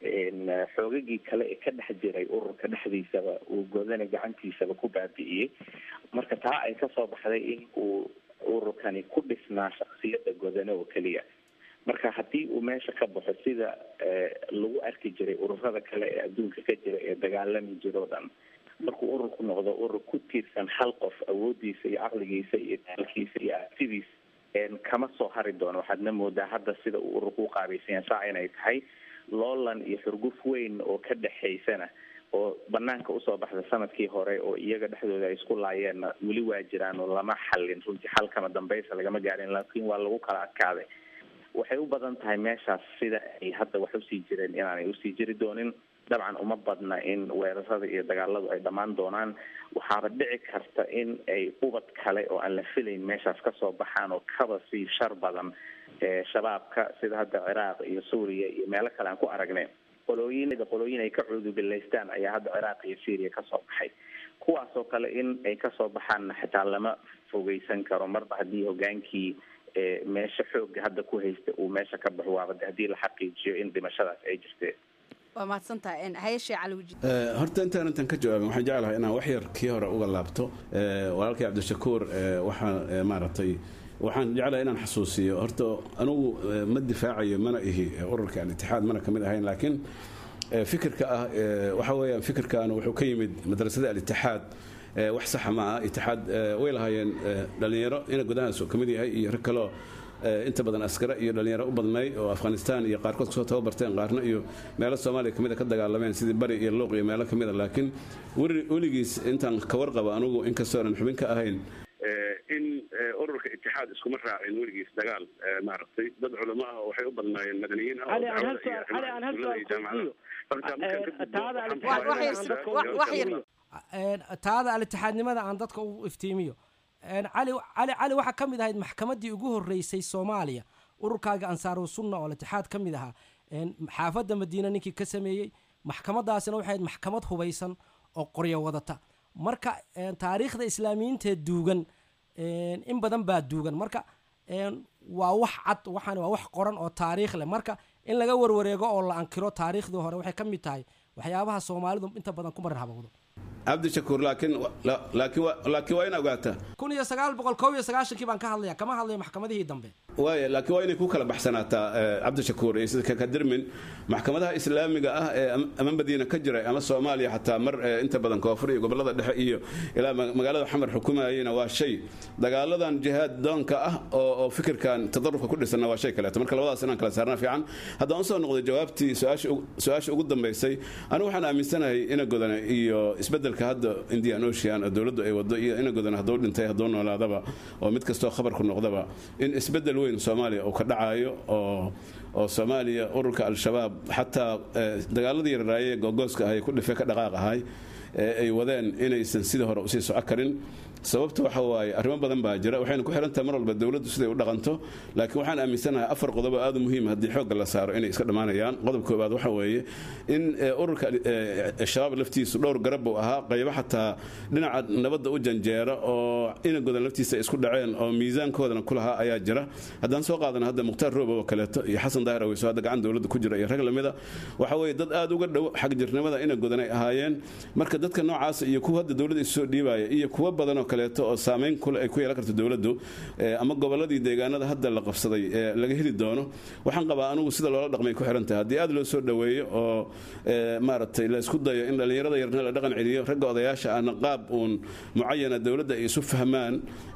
S16: xoogagii kale ee ka dhex jiray ururka dhexdiisaba uu godane gacantiisaba ku baabi'iyey marka taa ay kasoo baxday in uu ururkani ku dhisnaa shaksiyadda godane oo keliya marka haddii uu meesha ka baxo sida lagu arki jiray ururada kale ee adduunka ka jira ee dagaalami jiro o dhan markuu ururku noqdo urur ku tiirsan hal qof awoodiisa iyo caqligiisa iyo taalkiisa iyo artidiisa kama soo hari doono waxaadna moodaa hadda sida uu ururku uqaabaysan yahay saa inay tahay loolan iyo xurguf weyn oo ka dhexaysana oo banaanka usoo baxda sanadkii hore oo iyaga dhexdooda ay isku laayeenna weli waa jiraan oo lama xallin runtii xalkama dambaysa lagama gaarin laakiin waa lagu kala adkaaday waxay u badan tahay meeshaas sida ay hadda wax usii jireen inaanay usii jiri doonin dabcan uma badna in weerarada iyo dagaaladu ay dhammaan doonaan waxaaba dhici karta in ay ubad kale oo aan la filayn meeshaas kasoo baxaan oo kaba sii shar badan shabaabka sida hadda ciraaq iyo suuriya iyo meelo kale aan ku aragnay qolooyin qolooyin ay ka cuudubilaystaan ayaa hadda ciraaq iyo syria kasoo baxay kuwaas oo kale in ay kasoo baxaanna xitaa lama fogeysan karo marba haddii hogaankii meesha xooga hadda ku haysta uu meesha ka baxo waaba haddii la xaqiijiyo in dhimashadaas ay jirteen
S6: waa mahadsantahay hayashee caliwji
S3: horta intaan intan ka jawaabin waxaan jeclahay inaan wax yar kii hore uga laabto walaalkay cabdishakuur waxaa maaragtay waxaan jeclahay inaan xasuusiyo horta anugu ma difaacayo mana ihi ururka al-itixaad mana kamid ahayn laakiin fikirka ah waxa weeyaan fikirkan wuxuu ka yimid madrasada al-itixaad wax saxa ma ah itixaad way lahaayeen dhalinyaro ina gudahaas ka mid yahay iyo rag kaloo inta badan askare iyo dhalinyaro u badnay oo afghanistan iyo qaarkood kasoo tababarteen qaarna iyo meelo soomaaliya kamid a ka dagaalameen sidii bari iyo luuq iyo meelo kamid a laakiin weligiis intaan ka warqaba anugu inkastoonan xubin ka ahayn
S18: in ururka itixaad iskuma raacin weligiis dagaal maaragtay dad culamo ah waxay u badnaayeen madaniyiin ah
S19: cali aan hal suaal cali aan hal suaal
S17: taada al-itixaadnimada aan dadka u iftiimiyo cali cali cali waxaa ka mid ahayd maxkamaddii ugu horreysay soomaaliya ururkaaga ansaaru sunna oo al-itixaad ka mid ahaa xaafadda madiine ninkii ka sameeyey maxkamadaasina waxay ahayd maxkamad hubaysan oo qoryo wadata marka taariikhda islaamiyiinteed duugan in badan baa duugan marka waa wax cad waxaan waa wax qoran oo taariikh leh marka in laga warwareego oo la ankiro taariikhdii hore waxay ka mid tahay waxyaabaha soomaalidu inta badan ku marar habowdo
S3: cabdishakuur laakiin laakiin laakiin waa in ogaataa
S17: kun iyo sagaal boqol kow iyo sagaashankii baan ka hadlaya kama hadlayo maxkamadihii dambe
S3: waaya laakiin waa inay ku kala baxsanaataa cabdishakuur iyo sida kakadirmin maxkamadaha islaamiga ah ee ama madiina ka jiray ama soomaaliya xataa mar inta badan koonfur iyo gobolada dhexe iyo ilaa magaalada xamar xukumayena waa shay dagaaladan jihaad doonka ah oo fikirkan tadarufka ku dhisanna waa shay kaleeto marka labadaas inaan kala saarna fiican haddaan usoo noqday jawaabtii su-aasha ugu dambaysay anigu waxaan aaminsanahay ina godana iyo isbedelka hadda indian ocean oo dowladdu ay wado iyo ina godana hadduu dhintay hadduu noolaadaba oo mid kastoo khabarku noqdaba in isbedel weyn weyn soomaaliya uu ka dhacayo oo oo soomaaliya ururka al-shabaab xataa dagaaladii yararaaye googooska ahay ku dhife ka dhaqaaq ahay ee ay wadeen inaysan sidii hore usii soco karin sababta waxa waaye arrimo badan baa jira waxayna ku xirantahay mar walba dowladdu siday u dhaqanto laakiin waxaan aaminsanahay afar qodob oo aad u muhiim haddii xoogga la saaro inay iska dhammaanayaan qodob koobaad waxa weeye in ururka shabaab laftiisu dhowr garab uu ahaa qaybo xataa dhinaca nabadda u janjeera oo inagodan laftiisa isku dhaceen oo miisaankoodana ku lahaa ayaa jira haddaan soo qaadana hadda mukhtaar roobo oo kaleeto iyo xasan daahir aweyso hadda gacan dowladda ku jira iyo rag lamida waxa weeye dad aad uga dhow xagjirnimada inagodan ay ahaayeen marka dadka noocaas iyo kuwa hadda dowladda isu soo dhiibaya iyo kuwa badanoo kaleeto oo saameyn kule ay ku yeelan karto dowladdu ama gobolladii deegaanada hadda la qabsaday ee laga heli doono waxaan qabaa anugu sida loola dhaqmay ku xiran tahay haddii aad loo soo dhoweeyo oo maaragtay la isku dayo in dhallinyarada yarna la dhaqan celiyo ragga odayaasha ahna qaab uun mucayana dowladda ay isu fahmaan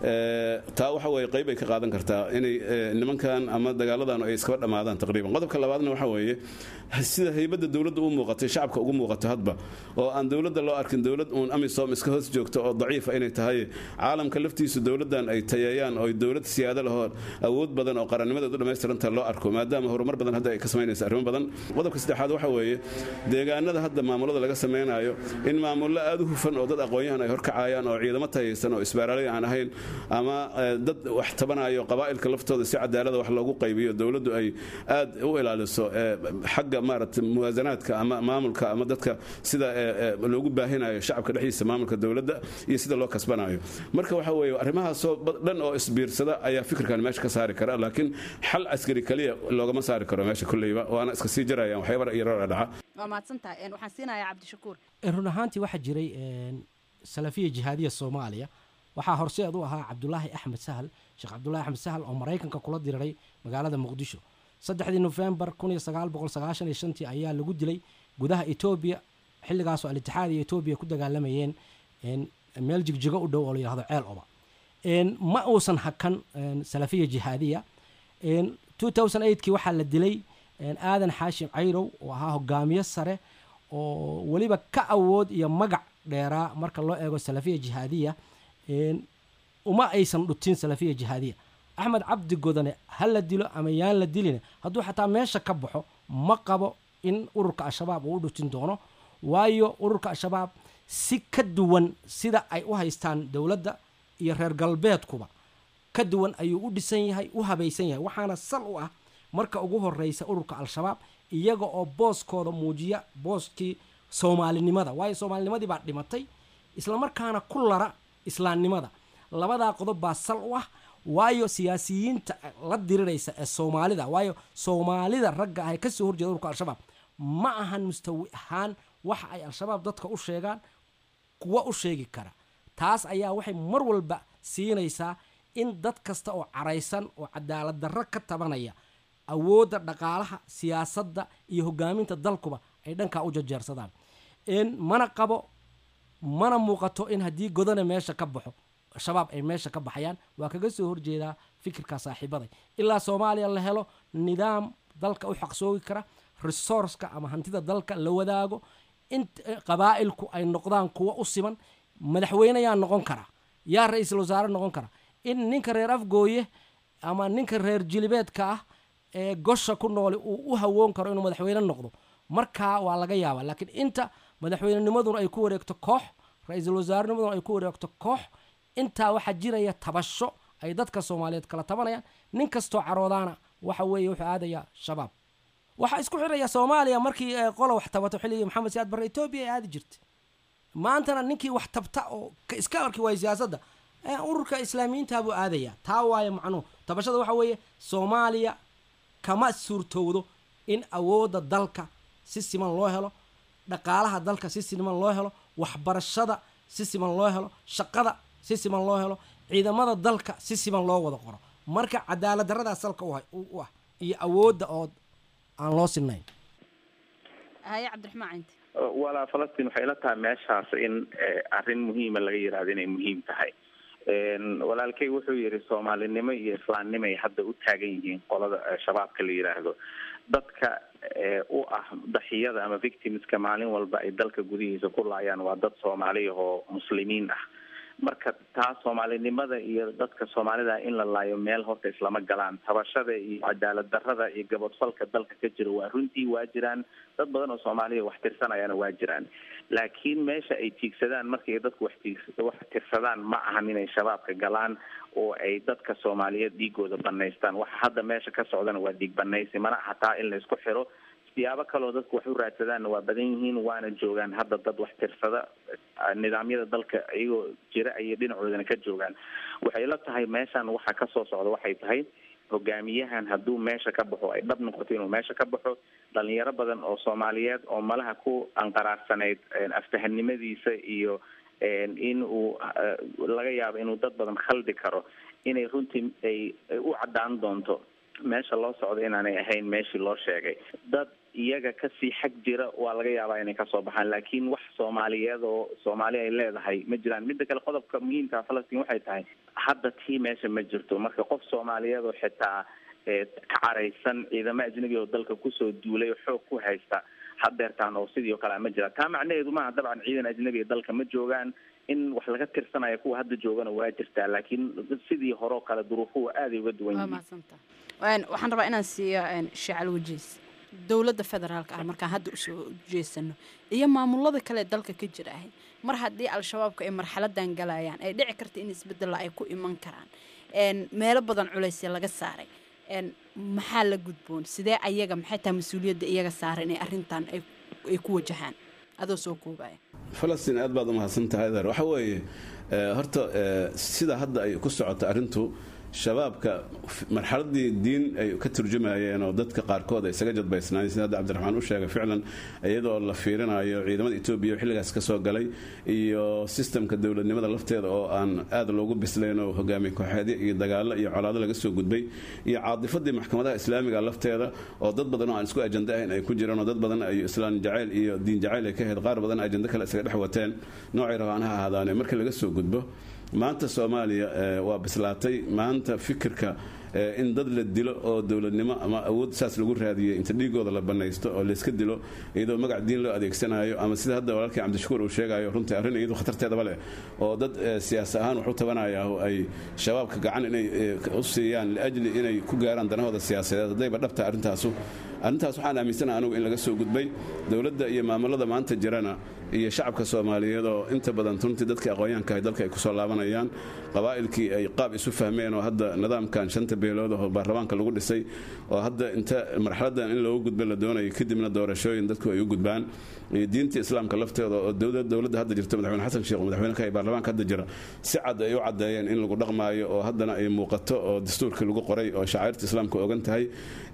S3: taa waxa weeye qayb ay ka qaadan kartaa inay nimankan ama dagaaladan ay iskaba dhammaadaan taqriiban qodobka labaadna waxa weeye sida haybadda dowladda u muuqatay shacabka ugu muuqato hadba oo aan dowladda loo arkin dowlad uun amisom iska hoos joogto oo daciifa inay tahay caalamka laftiisu dowladdan ay tayeeyaan oo dowlad siyaado lahoo awood badan oo qarannimadeed u dhammaystiranta loo arko maadaama horumar badan hadda ay ka samaynaysa arrimo badan qodobka saddexaad waxa weeye deegaanada hadda maamulada laga samaynayo in maamullo aad u hufan oo dad aqoon-yahan ay horkacayaan oo ciidamo tayaysan oo isbaaraalay aan ahayn ama dad wax tabanayo qabaa'ilka laftooda si cadaalada wax loogu qaybiyo dowladdu ay aad u ilaaliso xagga maaragtay muwaasanaadka ama maamulka ama dadka sida loogu baahinayo shacabka dhexdiisa maamulka dowladda iyo sida loo kasbanayo marka waxa weeye arrimahaasoo dhan oo isbiirsada ayaa fikirkan meesha ka saari kara laakiin xal askari kaliya loogama saari karo meesha kulleyba waana iska sii jarayaan waxyaaba yarara dhaca
S6: waa mahadsantahay waxaan siinayaa cabdishakuur
S17: run ahaantii waxaa jiray salafiya jihaadiya soomaaliya waxaa horseed u ahaa cabdulaahi axmed sahal sheekh cabdulaahi axmed sahal oo maraykanka kula diriray magaalada muqdisho saddexdii nofembar kun iyo sagaal boqol sagaashan iyo shantii ayaa lagu dilay gudaha etoobiya xilligaasoo al-itixaad iyo etoobiya ku dagaalamayeen meel jigjigo u dhow oo la yihahdo ceel oba ma uusan hakan salafiya jihaadiya kii waxaa la dilay aadan xaashim cayrow oo ahaa hogaamiye sare oo weliba ka awood iyo magac dheeraa marka loo eego salafiya jihaadiya uma aysan dhutin salafiya jihaadiya axmed cabdi godane ha la dilo ama yaan la dilina hadduu xataa meesha ka baxo ma qabo in ururka al-shabaab uu u dhutin doono waayo ururka al-shabaab si ka duwan sida ay u haystaan dowladda iyo reer galbeedkuba ka duwan ayuu u dhisan yahay u habaysan yahay waxaana sal u ah marka ugu horeysa ururka al-shabaab iyaga oo booskooda muujiya booskii soomaalinimada waayo soomaalinimadii baa dhimatay islamarkaana ku lara islaamnimada labadaa qodob baa sal u ah waayo siyaasiyiinta la diriraysa ee soomaalida waayo soomaalida ragga ah ee kasoo horjeeda ururka al-shabaab ma ahan mustawi ahaan waxa ay al-shabaab dadka u sheegaan kuwa u sheegi kara taas ayaa waxay mar walba siinaysaa in dad kasta oo caraysan oo cadaalad darro ka tabanaya awoodda dhaqaalaha siyaasadda iyo hogaaminta dalkuba ay dhankaa u jajeersadaan mana qabo mana muuqato in haddii godane meesha ka baxo shabaab ay meesha ka baxayaan waa kaga soo horjeedaa fikirka saaxiibaday ilaa soomaaliya la helo nidaam dalka u xaqsoogi kara resourceka ama hantida dalka la wadaago in qabaa'ilku ay noqdaan kuwa u siman madaxweyne yaa noqon kara yaa ra-iisul wasaare noqon kara in ninka reer afgooye ama ninka reer jilibeedka ah ee gosha ku nooli uu u hawoon karo inuu madaxweyne noqdo markaa waa laga yaabaa laakiin inta madaxweynenimaduna ay ku wareegto koox ra-iisul wasaarenimaduna ay ku wareegto koox intaa waxaa jiraya tabasho ay dadka soomaaliyeed kala tabanayaan nin kastoo caroodaana waxa weeye wuxuu aadayaa shabaab waxaa isku xiraya soomaaliya markii qola wax tabato xilligii maxamed siyaad barre etoobiya ay aadi jirtay maantana ninkii wax tabta oo iska arki waaya siyaasadda ururka islaamiyiinta buu aadayaa taa waayo macnuhu tabashada waxa weeye soomaaliya kama suurtowdo in awoodda dalka si siman loo helo dhaqaalaha dalka si siman loo helo waxbarashada si siman loo helo shaqada si siman loo helo ciidamada dalka si siman loo wada qoro marka cadaalad darradaa salka u ah iyo awoodda oo aan loo sinayn
S6: haye cabdiraxmaan cinti
S16: walaa falastiin waxay la tahay meeshaas in arrin muhiima laga yidhahdo inay muhiim tahay walaalkay wuxuu yidhi soomaalinimo iyo islaamnimo ay hadda u taagan yihiin qolada shabaabka la yidhaahdo dadka u ah daxiyada ama victimska maalin walba ay dalka gudihiisa ku laayaan waa dad soomaaliya oo muslimiin ah marka taa soomaalinimada iyo dadka soomaalida in la laayo meel horta islama galaan tabashada iyo cadaalad darrada iyo gabadfalka dalka ka jira waa runtii waa jiraan dad badan oo soomaaliya wax tirsanayana waa jiraan laakiin meesha ay tiigsadaan markay dadku wax tiig wax tirsadaan ma ahan inay shabaabka galaan oo ay dadka soomaaliyeed dhiigooda banaystaan waxa hadda meesha ka socdana waa dhiig banaysi mana aha taa in laysku xiro siyaabo kaleo dadku wax u raadsadaanna waa badan yihiin waana joogaan hadda dad wax tirsada nidaamyada dalka iyagoo jira ayay dhinacoodana ka joogaan waxay la tahay meeshan waxa kasoo socda waxay tahay hogaamiyahan hadduu meesha ka baxo ay dhab noqoto inuu meesha ka baxo dhalinyaro badan oo soomaaliyeed oo malaha ku anqaraarsanayd aftahanimadiisa iyo in uu laga yaabo inuu dad badan khaldi karo inay runtii ay u caddaan doonto meesha loo socdo inaanay ahayn meeshii loo sheegay dad iyaga kasii xag jira waa laga yaabaa inay kasoo baxaan laakiin wax soomaaliyeed oo soomaali ay leedahay ma jiraan midda kale qodobka muhiimka falastiin waxay tahay hadda tii meesha ma jirto marka qof soomaaliyeed oo xitaa ka caraysan ciidamo ajnabi oo dalka kusoo duulay oo xoog ku haysta hadeertaan oo sidii o kale ma jira taa macnaheedu maaha dabcan ciidan ajnabi ee dalka ma joogaan in wax laga tirsanaya kuwa hadda joogana waa jirtaa laakiin sidii hore oo kale duruufuhu aaday uga duwan yihiin
S6: waxaan rabaa inaan siiyo shacal wajiis dowladda federaalka ah markaan hadda usoo jeesano iyo maamulada kale ee dalka ka jira ahay mar haddii al-shabaabka ay marxaladan galayaan ay dhici karta in isbedella ay ku iman karaan meelo badan culaysya laga saaray maxaa la gudboon sidee ayaga maxay tahay mas-uuliyadda iyaga saaran inay arrintan ay ku wajahaan adoo soo koobaya
S3: falastiin aad baad u mahadsan tahay adeer waxa weeye horta sida hadda ay ku socoto arrintu shabaabka marxaladii diin ay ka turjumayeen oo dadka qaarkood ay isaga jadbaysnaayeen sida hadda cabdiraxmaan u sheegay ficlan iyadoo la fiirinayo ciidamada etoobiya oo xilligaas ka soo galay iyo sistamka dowladnimada lafteeda oo aan aad loogu bislayn oo hogaamiye kooxeedyo iyo dagaalo iyo colaado laga soo gudbay iyo caadifadii maxkamadaha islaamiga lafteeda oo dad badan oo aan isku ajando ahayn ay ku jiraan oo dad badan ay islaan jacayl iyo diin jacayl ay ka ahayd qaar badan ajando kale isaga dhex wateen noocay rabaan ha ahaadaane markii laga soo gudbo maanta soomaaliya waa bislaatay maanta fikirka in dad la dilo oo dowladnimo ama awood saas lagu raadiyey inta dhiigooda la banaysto oo layska dilo iyadoo magac diin loo adeegsanayo ama sida hadda walaalkii cabdishakuur uu sheegayo runtii arrin iyadu khatarteedaba leh oo dad siyaasa ahaan wax u tabanaya oo ay shabaabka gacan inay u siiyaan liajli inay ku gaaraan danahooda siyaasadeed haddayba dhabta arrintaasu arrintaas waxaan aaminsanaha anugu in laga soo gudbay dowladda iyo maamulada maanta jirana iyo shacabka soomaaliyeed oo inta badan runtii dadkii aqoonyahankahay dalka ay kusoo laabanayaan qabaa'ilkii ay qaab isu fahmeen oo hadda nidaamkan shanta beelood oo baarlamaanka lagu dhisay oo hadda inta marxaladan in loogu gudba la doonayo kadibna doorashooyin dadku ay u gudbaan iyo diinta islaamka lafteeda oo dowladda hadda jirta madaxweyne xasan sheekh madaxweyneka ee baarlamaanka hadda jira si cad ay u caddeeyeen in lagu dhaqmaayo oo haddana ay muuqato oo dastuurkii lagu qoray oo shacairta islaamka ogan tahay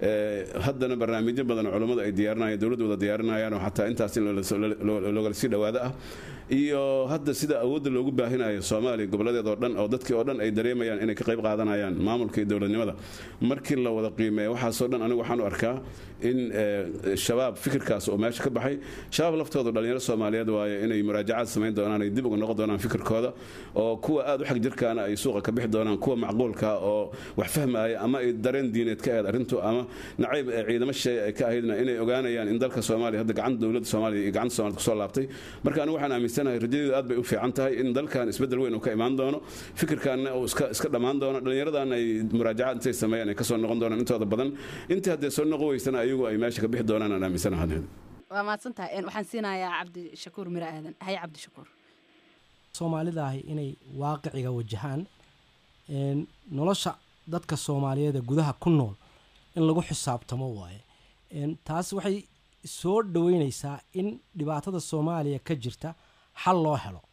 S3: haddana barnaamijyo badan oo culummadu ay diyaarinayaan dowladda wada diyaarinayaan oo xataa intaas in loogala sii dhawaado ah iyo hadda sida awoodda loogu baahinayo soomaaliya gobolladeed oo dhan oo dadkii oo dhan ay dareemayaan inay ka qayb qaadanayaan maamulka iyo dowladnimada markii la wada qiimeeyo waxaasoo dhan anigu waxaan u arkaa in shabaab fikirkaas oo meesha ka baxay shabaab laftoodu dhalinyaro soomaaliyeed waaye inay muraajacaad samayn doonaan ay dib uga noqon doonaan fikirkooda oo kuwa aad u xag jirkaana ay suuqa ka bixi doonaan kuwa macquulka oo wax fahmaya ama ay dareen diineed ka ahayd arrintu ama nacayb ciidamo shisheeye ay ka ahaydna inay ogaanayaan in dalka soomaaliya hadda gacanta dowladda soomaaliya iyo gacanta soomaaliyed kusoo laabtay marka anigu waxaan aaminsanahay rajadeedu aad bay u fiican tahay in dalkan isbeddel weyn uu ka imaan doono fikirkaanna uu iska iska dhammaan doono dhallinyaradan ay muraajacaad intay sameeyaan ay kasoo noqon doonaan intooda badan intii haddee soo noqon weysana ayagu ay meesha ka bixi doonaan aan aaminsanahay
S6: waa mahadsan tahay waxaan siinayaa cabdishakuur miro aadan haye cabdishakuur
S17: soomaalidaahi inay waaqiciga wajahaan nolosha dadka soomaaliyeed ee gudaha ku nool in lagu xisaabtamo waaye taas waxay soo dhaweyneysaa in dhibaatada soomaaliya ka jirta xal loo helo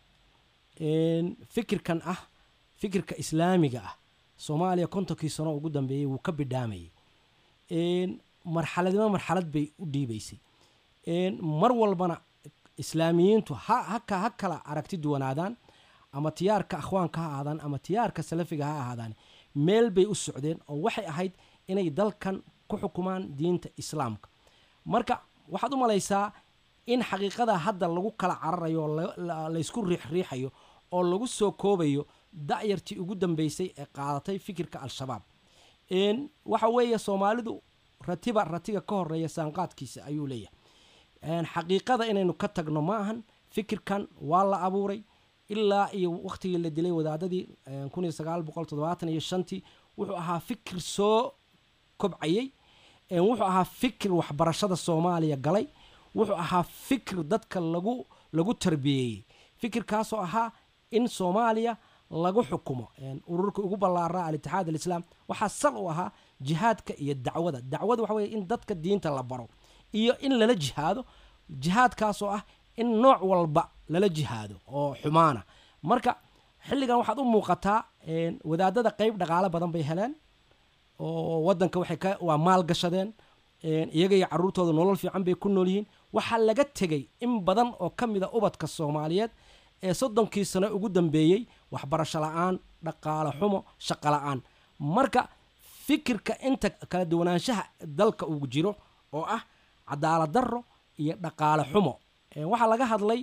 S17: fikirkan ah fikirka islaamiga ah soomaaliya kontonkii sano ugu dambeeyey wuu ka bidhaamayay marxaladnimo marxalad bay u dhiibaysay mar walbana islaamiyiintu ha ha kala aragti duwanaadaan ama tiyaarka akhwaanka ha ahaadaan ama tiyaarka salafiga ha ahaadaan meel bay u socdeen oo waxay ahayd inay dalkan ku xukumaan diinta islaamka marka waxaad u malaysaa in xaqiiqada hadda lagu kala cararayo oo laysku riixriixayo oo lagu soo koobayo da'yartii ugu dambeysay ee qaadatay fikirka al-shabaab waxa weeye soomaalidu ratiba ratiga ka horeeya saanqaadkiisa ayuu leeyahay xaqiiqada inaynu ka tagno ma ahan fikirkan waa la abuuray ilaa iyo wakhtigii la dilay wadaadadii kun iyo sagaal boqol toddobaatan iyo shantii wuxuu ahaa fikir soo kobcayey wuxuu ahaa fikir waxbarashada soomaaliya galay wuxuu ahaa fikir dadka lagu lagu tarbiyeeyey fikirkaasoo ahaa in soomaaliya lagu xukumo ururka ugu ballaaraa al-itixaad alislaam waxaa sal u ahaa jihaadka iyo dacwada dacwada waxa weye in dadka diinta la baro iyo in lala jihaado jihaadkaasoo ah in nooc walba lala jihaado oo xumaana marka xilligan waxaad u muuqataa wadaadada qeyb dhaqaale badan bay heleen oo wadanka waxay ka waa maal gashadeen iyaga iyo caruurtooda nolol fiican bay ku nool yihiin waxaa laga tegey in badan oo ka mid a ubadka soomaaliyeed ee soddonkii sano ugu dambeeyey waxbarasho la-aan dhaqaale xumo shaqo la-aan marka fikirka inta kala duwanaanshaha dalka uu jiro oo ah cadaalad darro iyo dhaqaale xumo waxaa laga hadlay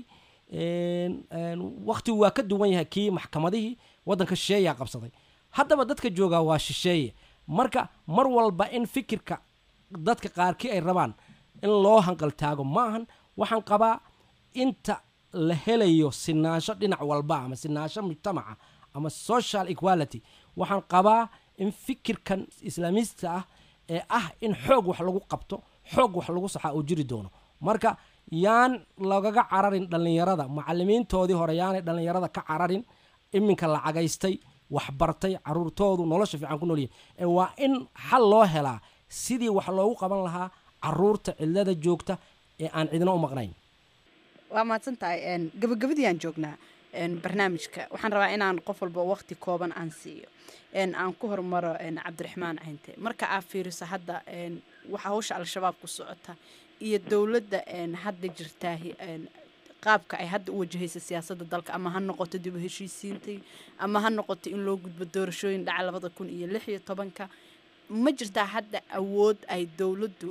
S17: wakhtigu waa ka duwan yahay kii maxkamadihii waddanka shisheeyaa qabsaday haddaba dadka joogaa waa shisheeye marka mar walba in fikirka dadka qaarkii ay rabaan in loo hanqaltaago ma ahan waxaan qabaa inta la helayo sinaansho dhinac walba ama sinaansho mujtamaca ama social equality waxaan qabaa in fikirkan islaamiista ah ee ah in xoog wax lagu qabto xoog wax lagu saxaa uu jiri doono marka yaan lagaga cararin dhallinyarada macalimiintoodii hore yaanay dhallinyarada ka cararin iminka lacagaystay waxbartay caruurtoodu nolosha fiican ku noolyihin waa in xal loo helaa sidii wax loogu qaban lahaa caruurta cidlada joogta ee aan cidina u maqnayn
S6: waa mahadsan tahay gabagabadii aan joognaa barnaamijka waxaan rabaa inaan qof walba waqti kooban aan siiyo aan ku hormaro cabdiraxmaan cinte marka aad fiiriso hadda waxa hawsha al-shabaab ku socota iyo dowladda hadda jirtaa qaabka ay hadda u wajahaysa siyaasadda dalka ama ha noqoto dib u heshiisiintay ama ha noqoto in loo gudbo doorashooyin dhaca labada kun iyo lix iyo tobanka ma jirtaa hadda awood ay dowladdu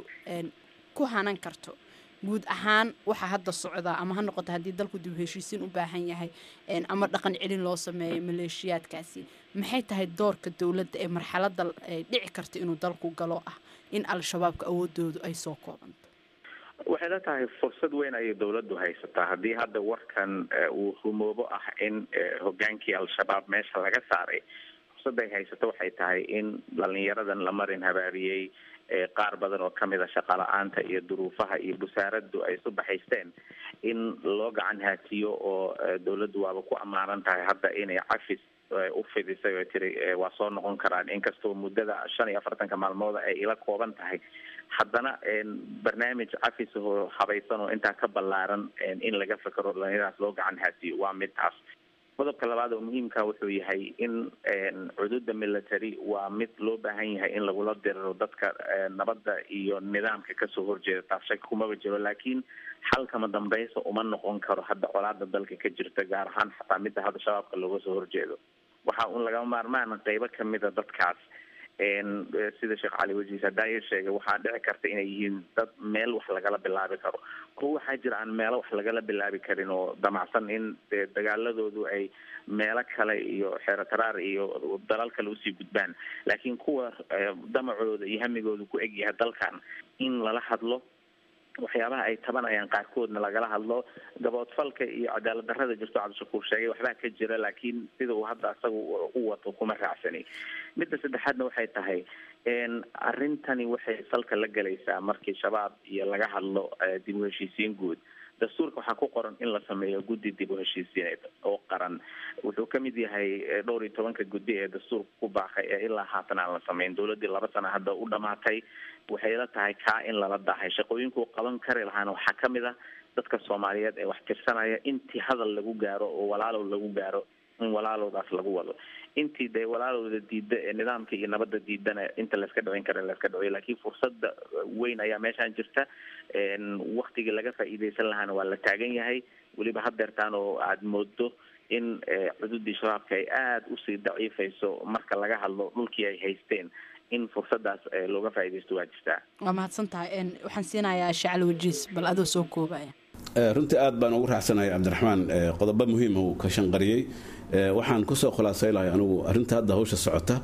S6: ku hanan karto guud ahaan waxaa hadda socdaa ama ha noqoto haddii dalku dib u heshiisiin u baahan yahay ama dhaqan celin loo sameeyo maleeshiyaadkaasi maxay tahay doorka dowladda ee marxaladda dhici karta inuu dalku galo ah in al-shabaabka awoodoodu ay soo koobanto
S16: waxay la tahay fursad weyn ayay dowladdu haysataa haddii hadda warkan uu rumoobo ah in hogaankii al-shabaab meesha laga saaray fursadday haysato waxay tahay in dhalinyaradan la marin habaariyey qaar badan oo kamid a shaqala-aanta iyo duruufaha iyo busaaraddu ay isu baxaysteen in loo gacan haatiyo oo dowladdu waaba ku ammaanan tahay hadda inay cafis u fidisay oo tiri waa soo noqon karaan inkastoo muddada shan iyo afartanka maalmooda ay ila kooban tahay haddana barnaamij cafis oo habaysan oo intaa ka ballaaran in laga fekero dhalinyaradaas loo gacan haatiyo waa mid taas qodobka labaad oo muhiimka wuxuu yahay in cududa military waa mid loo baahan yahay in lagula diriro dadka nabadda iyo nidaamka kasoo horjeeda taas shaki kumaba jiro laakiin xalkama dambaysa uma noqon karo hadda colaada dalka ka jirta gaar ahaan xataa midda hadda shabaabka looga soo horjeedo waxa un lagama maarmaan qeybo kamida dadkaas sida sheekh cali wajiis hadaayo sheegay waxaa dhici karta inay yihiin dad meel wax lagala bilaabi karo kuwa waxaa jira aan meelo wax lagala bilaabi karin oo damacsan in dee dagaaladoodu ay meelo kale iyo xeero taraar iyo dalal kale usii gudbaan laakiin kuwa damacooda iyo hamigooda ku egyahay dalkan in lala hadlo waxyaabaha ay tabanayaan qaarkoodna lagala hadlo gaboodfalka iyo cadaalad darrada jirto cabdishakuur sheegay waxbaa ka jira laakiin sida uu hadda asaga u wato kuma raacsani midda saddexaadna waxay tahay arrintani waxay salka la gelaysaa markii shabaab iyo laga hadlo dib u heshiisiin guud dastuurka waxaa ku qoran in la sameeyo guddi dib u heshiisiineed oo qaran wuxuu kamid yahay dhowr iyo tobanka guddi ee dastuurka ku baaqay ee ilaa haatan aan la sameyn dowladii laba sana hadda u dhamaatay waxay la tahay kaa in lala dahay shaqooyinkuu qaban kari lahaana waxaa kamid ah dadka soomaaliyeed ee wax tirsanaya intii hadal lagu gaaro oo walaalow lagu gaaro in walaalowdaas lagu wado intii dee walaalowda diida ee nidaamka iyo nabadda diidana inta layska dhicin kara layska dhiciyo laakiin fursada weyn ayaa meeshaan jirta waktigii laga faa'iideysan lahaana waa la taagan yahay weliba hadeertaan oo aada moodo in cududii shabaabka ay aada usii daciifayso marka laga hadlo dhulkii ay haysteen in fursadaas looga faa'iideysto waa jirtaa
S6: waa mahadsan tahay waxaan siinayaa shacli wajiis bal adoo soo koobaya
S3: runtii aad baan ugu raacsanahay cabdiraxmaan qodobo muhiima uu ka shanqariyey waxaan kusoo khulaasay lahay anigu arrinta hadda hawsha socota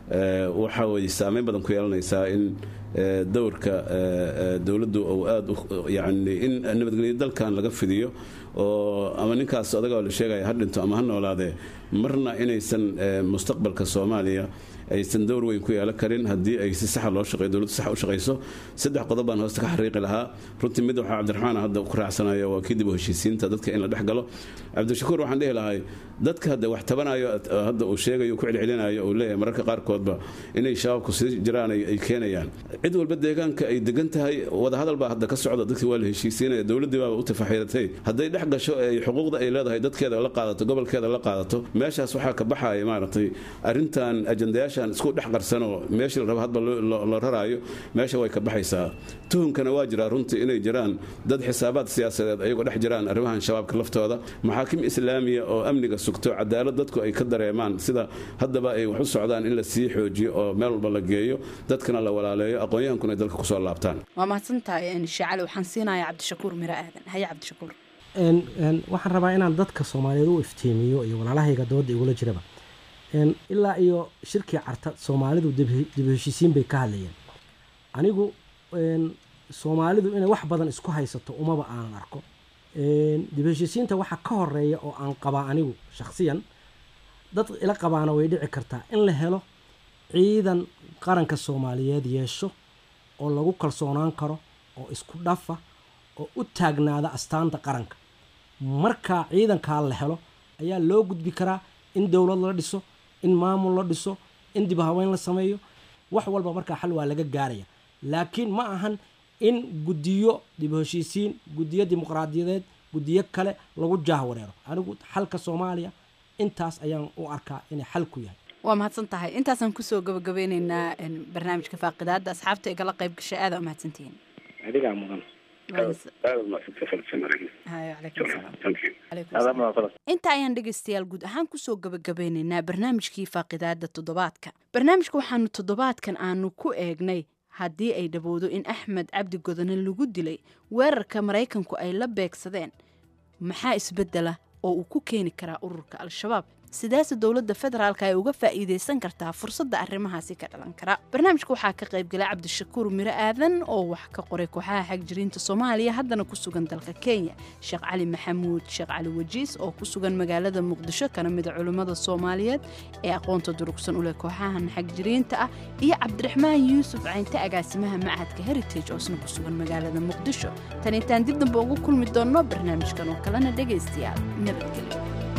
S3: waxa way saameyn badan ku yeelanaysaa in dowrka dowladdu uu aada yani in nabadgelyo dalkan laga fidiyo oo ama ninkaas adagoo la sheegaya ha dhinto ama ha noolaadee marna inaysan mustaqbalka soomaaliya aysan dowr weyn ku yeelan karin haddii ay si saxa loo shaqeyo dowladdu sax u shaqayso saddex qodob baan hoosta ka xariiqi lahaa runtii mid waxaa cabdiraxmaan hadda ku raacsanaya waa kii dib u heshiisiinta dadka in la dhex galo cabdishakuur waxaan dhihi lahay dadka hadda wax tabanayo hadda uu sheegayo ku celcelinayo uu leeyahay mararka qaarkoodba inay shabaabku sii jiraan ay keenayaan cid walba deegaanka ay degan tahay wadahadal baa hadda ka socda dadkii waa la heshiisiinaya dowladdii baaba u tafaxiiratay hadday dhex gasho ay xuquuqda ay leedahay dadkeeda la qaadato gobolkeeda la qaadato meeshaas waxaa ka baxaya maaragtay arrintan ajandayaashan isku dhex qarsanoo meeshii la rabo hadba la raraayo meesha way ka baxaysaa tuhunkana waa jiraa runtii inay jiraan dad xisaabaad siyaasadeed ayagoo dhex jiraan arrimahan shabaabka laftooda maxaakim islaamiya oo amniga sugto cadaalad dadku ay ka dareemaan sida haddaba ay wax u socdaan in la sii xoojiyo oo meel walba la geeyo dadkana la walaaleeyo aqoon-yahankuna ay dalka kusoo laabtaan
S6: waa mahadsantahay shacali waxaan siinayaa cabdishakuur miro aadan haye cabdishakuur
S17: waxaan rabaa inaan dadka soomaaliyeed u iftiimiyo iyo walaalahayga dooda igula jiraba ilaa iyo shirkii carta soomaalidu dib heshiisiin bay ka hadlayeen anigu soomaalidu inay wax badan isku haysato umaba aanan arko dib heshiisiinta waxa ka horeeya oo aan qabaa anigu shakhsiyan dad ila qabaana way dhici kartaa in la helo ciidan qaranka soomaaliyeed yeesho oo lagu kalsoonaan karo oo isku dhafa oo u taagnaada astaanta qaranka markaa ciidankaa la helo ayaa loo gudbi karaa in dowlad la dhiso in maamul la dhiso in dib haweyn la sameeyo wax walba markaa xal waa laga gaaraya laakiin ma ahan in guddiyo dib heshiisiin guddiyo dimuqraadiyadeed guddiyo kale lagu jaahwareero anigu xalka soomaaliya intaas ayaan u arkaa inay xal ku yahay
S6: waa mahadsan tahay intaasaan kusoo gabagabeyneynaa barnaamijka faaqidaada asxaabta igala qayb gashay aada u mahadsantihiin
S18: adigaa mudan
S6: inta ayaan dhegaystayaal guud ahaan kusoo gabagabeyneynaa barnaamijkii faaqidaada toddobaadka barnaamijka waxaanu toddobaadkan aanu ku eegnay haddii ay dhowowdo in axmed cabdi godone lagu dilay weerarka maraykanku ay la beegsadeen maxaa isbedela oo uu ku keeni karaa ururka al-shabaab sidaase dowladda federaalka ay uga faa'iidaysan kartaa fursadda arrimahaasi ka dhalan kara barnaamijka waxaa ka qaybgalay cabdishakuur miro aadan oo wax ka qoray kooxaha xagjiriinta soomaaliya haddana ku sugan dalka kenya sheekh cali maxamuud sheekh cali wajiis oo ku sugan magaalada muqdisho kana mida culimmada soomaaliyeed ee aqoonta durugsan u leh kooxahan xagjiriinta ah iyo cabdiraxmaan yuusuf caynte agaasimaha machadka heritage oo isna ku sugan magaalada muqdisho tan intaan dib dambe ugu kulmi doonno barnaamijkan oo kalena dhegaystayaal nabadgelyo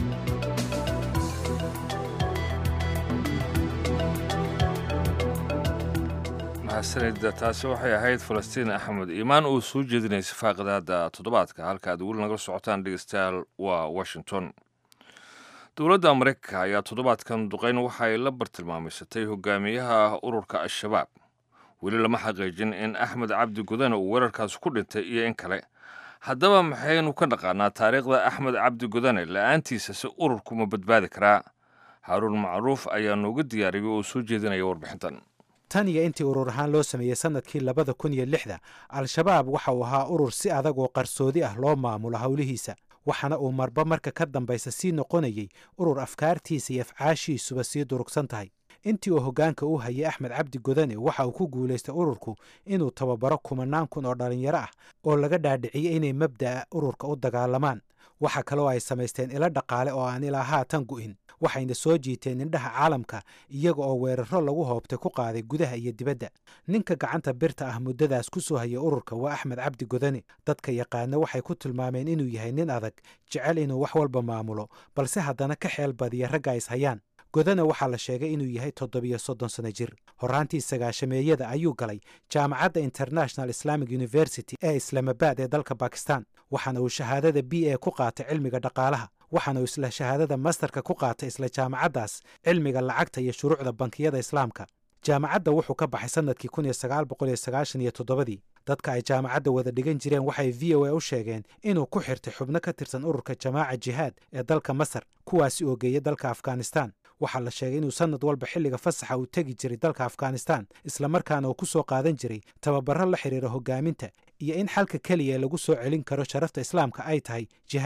S2: mahadsanida taasi waxay ahayd falastiin axmed iimaan oo soo jeedinaysa faaqidaada toddobaadka halka aad weli nagala socotaan dhegeystayaal waa washington dowladda maraykanka ayaa toddobaadkan duqeyn waxay la bartilmaamaysatay hogaamiyaha ururka al-shabaab weli lama xaqiijin in axmed cabdi gudane uu weerarkaasi ku dhintay iyo in kale haddaba maxaynu ka dhaqaanaa taariikhda axmed cabdi gudane la-aantiisa si ururku ma badbaadi karaa haaruun macruuf ayaa nooga diyaariyay oo soo jeedinaya warbixintan
S20: tan iyo intii urur ahaan loo sameeyey sannadkii labada kun iyo lixda al-shabaab waxa uu ahaa urur si adag oo qarsoodi ah loo maamulo howlihiisa waxaana uu marba marka ka dambaysa sii noqonayey urur afkaartiisa iyo afcaashiisuba sii durugsan tahay intii uu hoggaanka u hayay axmed cabdi godane waxa uu ku guulaystay ururku inuu tababaro kumanaan kun oo dhallinyaro ah oo laga dhaadhiciyey inay mabda'a ururka u dagaalamaan waxa kaloo ay samaysteen ilo dhaqaale oo aan ilaa haatan gu'in waxayna soo jiiteen indhaha caalamka iyaga oo weeraro lagu hoobtay ku qaaday gudaha iyo dibadda ninka gacanta birta ah muddadaas ku soo hayay ururka waa axmed cabdi godane dadka yaqaana waxay ku tilmaameen inuu yahay nin adag jecel inuu wax walba maamulo balse haddana ka xeel badiya ragga is hayaan godane waxaa la sheegay inuu yahay toddobiyo soddon sano jir horraantii sagaashameeyada ayuu galay jaamacadda international islamic university ee islaamabaad ee dalka bakistan waxaana uu shahaadada b a ku qaatay cilmiga dhaqaalaha waxaana uu isla shahaadada masterka ku qaatay isla jaamacaddaas cilmiga lacagta iyo shuruucda bankiyada islaamka jaamacadda wuxuu ka baxay sannadkii kun iyo sagaal boqol iyo sagaashan iyo toddobadii dadka ay jaamacadda wada dhigan jireen waxay v o a u sheegeen inuu ku xirtay xubno ka tirsan ururka jamaaca jihaad ee dalka masar kuwaasi oo geeya dalka afghanistan waxaa la sheegay inuu sannad walba xilliga fasaxa uu tegi jiray dalka afghanistan islamarkaana uu ku soo qaadan jiray tababaro la xidhiira hogaaminta iyo in xalka keliya lagu soo celin karo sharafta islaamka ay tahay jihaad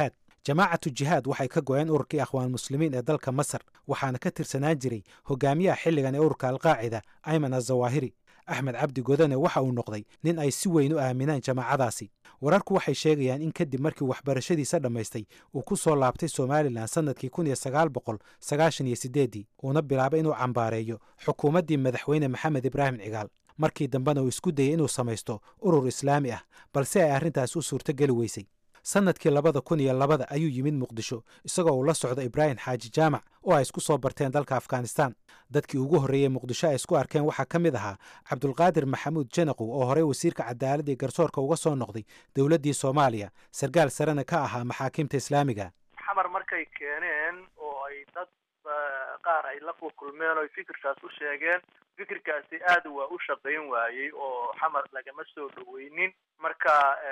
S20: jamaacatu jihaad waxay ka go-een ururkii akhwaan muslimiin ee dalka masar waxaana ka tirsanaan jiray hogaamiyaha xilligan ee ururka alqaacida ayman azawaahiri axmed cabdi godane waxa uu noqday nin ay si weyn u aaminaan jamaacadaasi wararku waxay sheegayaan in kadib markii waxbarashadiisa dhammaystay uu ku soo laabtay somalilan sannadkii kun iyo sagaal boqol sagaashan iyo sideeddii uuna bilaabay inuu cambaareeyo xukuumaddii madaxweyne maxamed ibraahim cigaal markii dambena uu isku dayay inuu samaysto urur islaami ah balse ay arrintaas u suurtogeli weysay sannadkii labada kun iyo labada ayuu yimid muqdisho isagoo uu la socdo ibraahim xaaji jaamac oo ay isku soo barteen dalka afghanistan dadkii ugu horreeyey muqdisho ay isku arkeen waxaa ka mid ahaa cabdulqaadir maxamuud janaqow oo horey wasiirka cadaaladda iyo garsoorka uga soo noqday dowladdii soomaaliya sarkaal sarena ka ahaa maxaakiimta islaamiga
S21: xamar markay keeneen oo ay dad qaar ay la kulkulmeen oo fikirkaas u sheegeen fikirkaasi aad waa u shaqayn waayey oo xamar lagama soo dhoweynin marka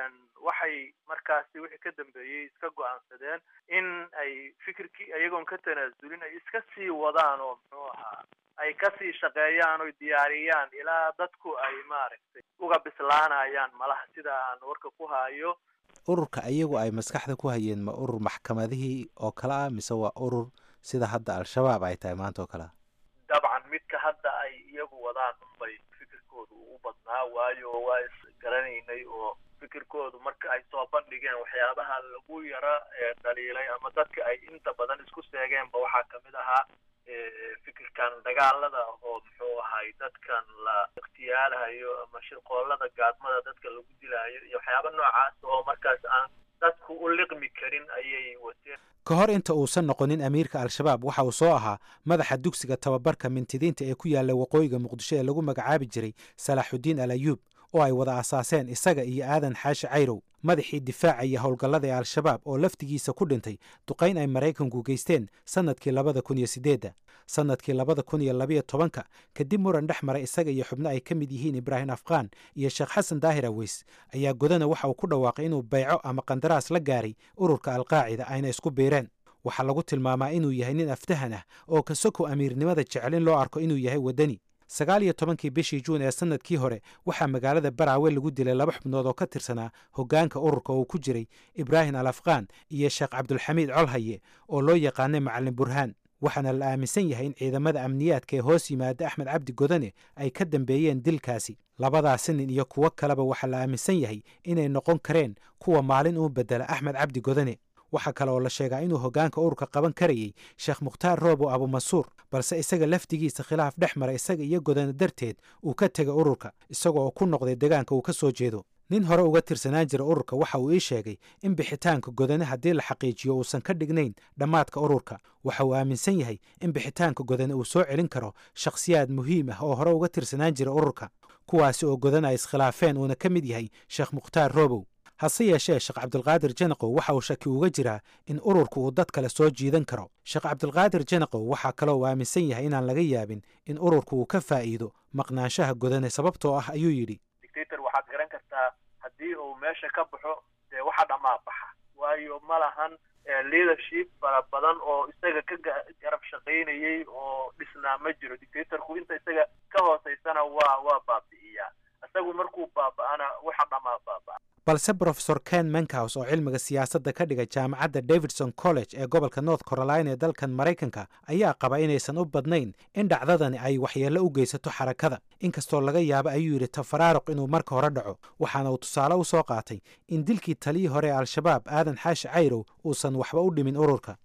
S21: waxay markaasi wixii ka dambeeyey iska go-aansadeen in ay fikirkii iyagoon ka tanaasulin ay iska sii wadaan oo muxuu ahaa ay kasii shaqeeyaan oy diyaariyaan ilaa dadku ay maaragtay uga bislaanayaan malaha sida aan warka ku hayo
S20: ururka iyagu ay maskaxda ku hayeen ma urur maxkamadihii oo kale ah mise waa urur sida hadda al-shabaab ay tahay maanta oo kale ah
S21: dabcan midka hadda ay iyagu wadaan unbay fikirkoodu ugu badnaa waayo waa isgaranaynay oo fikirkoodu marka ay soo bandhigeen waxyaabaha lagu yara dhaliilay ama dadka ay inta badan isku seegeenba waxaa kamid ahaa fikirkan dagaalada oo muxuu ahay dadkan la ikhtiyaalahayo ama shirqoolada gaadmada dadka lagu dilaayo iyo waxyaaba noocaas oo markaas aan dadku u liqmi karin ayay wateen
S20: ka hor inta uusan noqonin amiirka al-shabaab waxa uu soo ahaa madaxa dugsiga tababarka mintidiinta ee ku yaalla waqooyiga muqdisho ee lagu magacaabi jiray salaaxudiin al ayuub oo ay wada asaaseen isaga iyo aadan xaashi cayrow madaxii difaaca iyo howlgallada ee al-shabaab oo laftigiisa ku dhintay duqayn ay maraykanku geysteen sannadkii labada kun iyo siddeedda sannadkii labada kun iyo labayo tobanka kadib muran dhex maray isaga iyo xubno ay ka mid yihiin ibraahim afqaan iyo sheekh xasan daahir aweys ayaa godana waxa uu ku dhawaaqay inuu bayco ama qandaraas la gaaray ururka alqaacida ayna isku biireen waxaa lagu tilmaamaa inuu yahay nin aftahan ah oo kasoko amiirnimada jecel in loo arko inuu yahay waddani sagaal iyo tobankii bishii juun ee sannadkii hore waxaa magaalada baraawe lagu dilay laba xubnood oo ka tirsanaa hoggaanka ururka uu ku jiray ibraahim al afqaan iyo sheekh cabdulxamiid colhaye oo loo yaqaanay macalin burhaan waxaana la aaminsan yahay in ciidamada amniyaadka ee hoos yimaada axmed cabdi godane ay ka dambeeyeen dilkaasi labadaasi nin iyo kuwo kaleba waxaa la aaminsan yahay inay noqon kareen kuwa maalin uu bedela axmed cabdi godane waxaa kale oo la sheegaa inuu hoggaanka ururka qaban karayey sheekh mukhtaar roobo abumansuur balse isaga laftigiisa khilaaf dhex mara isaga iyo godane darteed uu ka tegay ururka isagoo ku noqday deegaanka uu ka soo jeedo nin hore uga tirsanaan jira ururka waxa uu ii sheegay in bixitaanka godane haddii la xaqiijiyo uusan ka dhignayn dhammaadka ururka waxa uu aaminsan yahay in bixitaanka godane uu soo celin karo shakhsiyaad muhiim ah oo hore uga tirsanaan jira ururka kuwaasi oo godane ay iskhilaafeen uuna ka mid yahay sheekh mukhtaar roobow hase yeeshee sheekh cabdulqaadir janaqow waxa uu shaki uga jiraa in ururku uu dad kale soo jiidan karo sheekh cabdulqaadir janaqow waxaa kaloo uu aaminsan yahay inaan laga yaabin in ururku uu ka faa'iido maqnaanshaha godane sababtoo ah ayuu yidhi
S21: dictator waxaad garan kartaa haddii uu meesha ka baxo dee waxa dhammaa baxa waayo ma lahan leadership fara badan oo isaga ka garab shaqaynayay oo dhisnaa ma jiro dictatorku inta isaga ka hooseysana waa waa baabi'iyaa isagu markuu baaba'ana waxa dhammaa baaba'a
S20: balse brofesor ken menkaus oo cilmiga siyaasadda ka dhiga jaamacadda davidson college ee gobolka north carolina ee dalkan maraykanka ayaa qaba inaysan u badnayn in dhacdadani ay waxyeello u geysato xarakada inkastoo laga yaabo ayuu yidhi tafaraaruq inuu marka hore dhaco waxaana uu tusaale u soo qaatay in dilkii taliyii hore ee al-shabaab aadan xaashi cayrow uusan waxba u dhimin ururka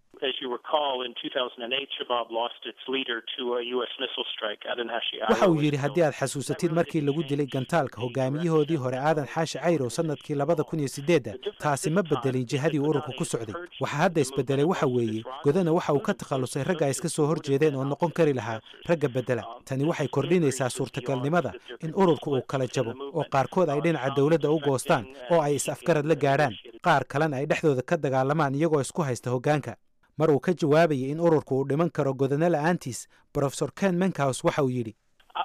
S20: waxa uu yidhi haddii aad xasuusatid markii lagu dilay gantaalka hogaamiyahoodii hore aadan xaashi cayrow sannadkii labada kun iyo sideedda taasi ma bedelin jihadii ururku ku socday waxa hadda isbedelay waxa weeye godana waxa uu ka takhallusay ragga ay iska soo hor jeedeen oo noqon kari lahaa ragga bedela tani waxay kordhinaysaa suurtagalnimada in ururku uu kala jabo oo qaarkood ay dhinaca dowladda u goostaan oo ay is-afgarad la gaadhaan qaar kalena ay dhexdooda ka dagaalamaan iyagoo isku haysta hoggaanka mar uu ka jawaabayay in ururku uu dhiman karo godane la'aantiis brofesor ken menkaus waxa uu yidhi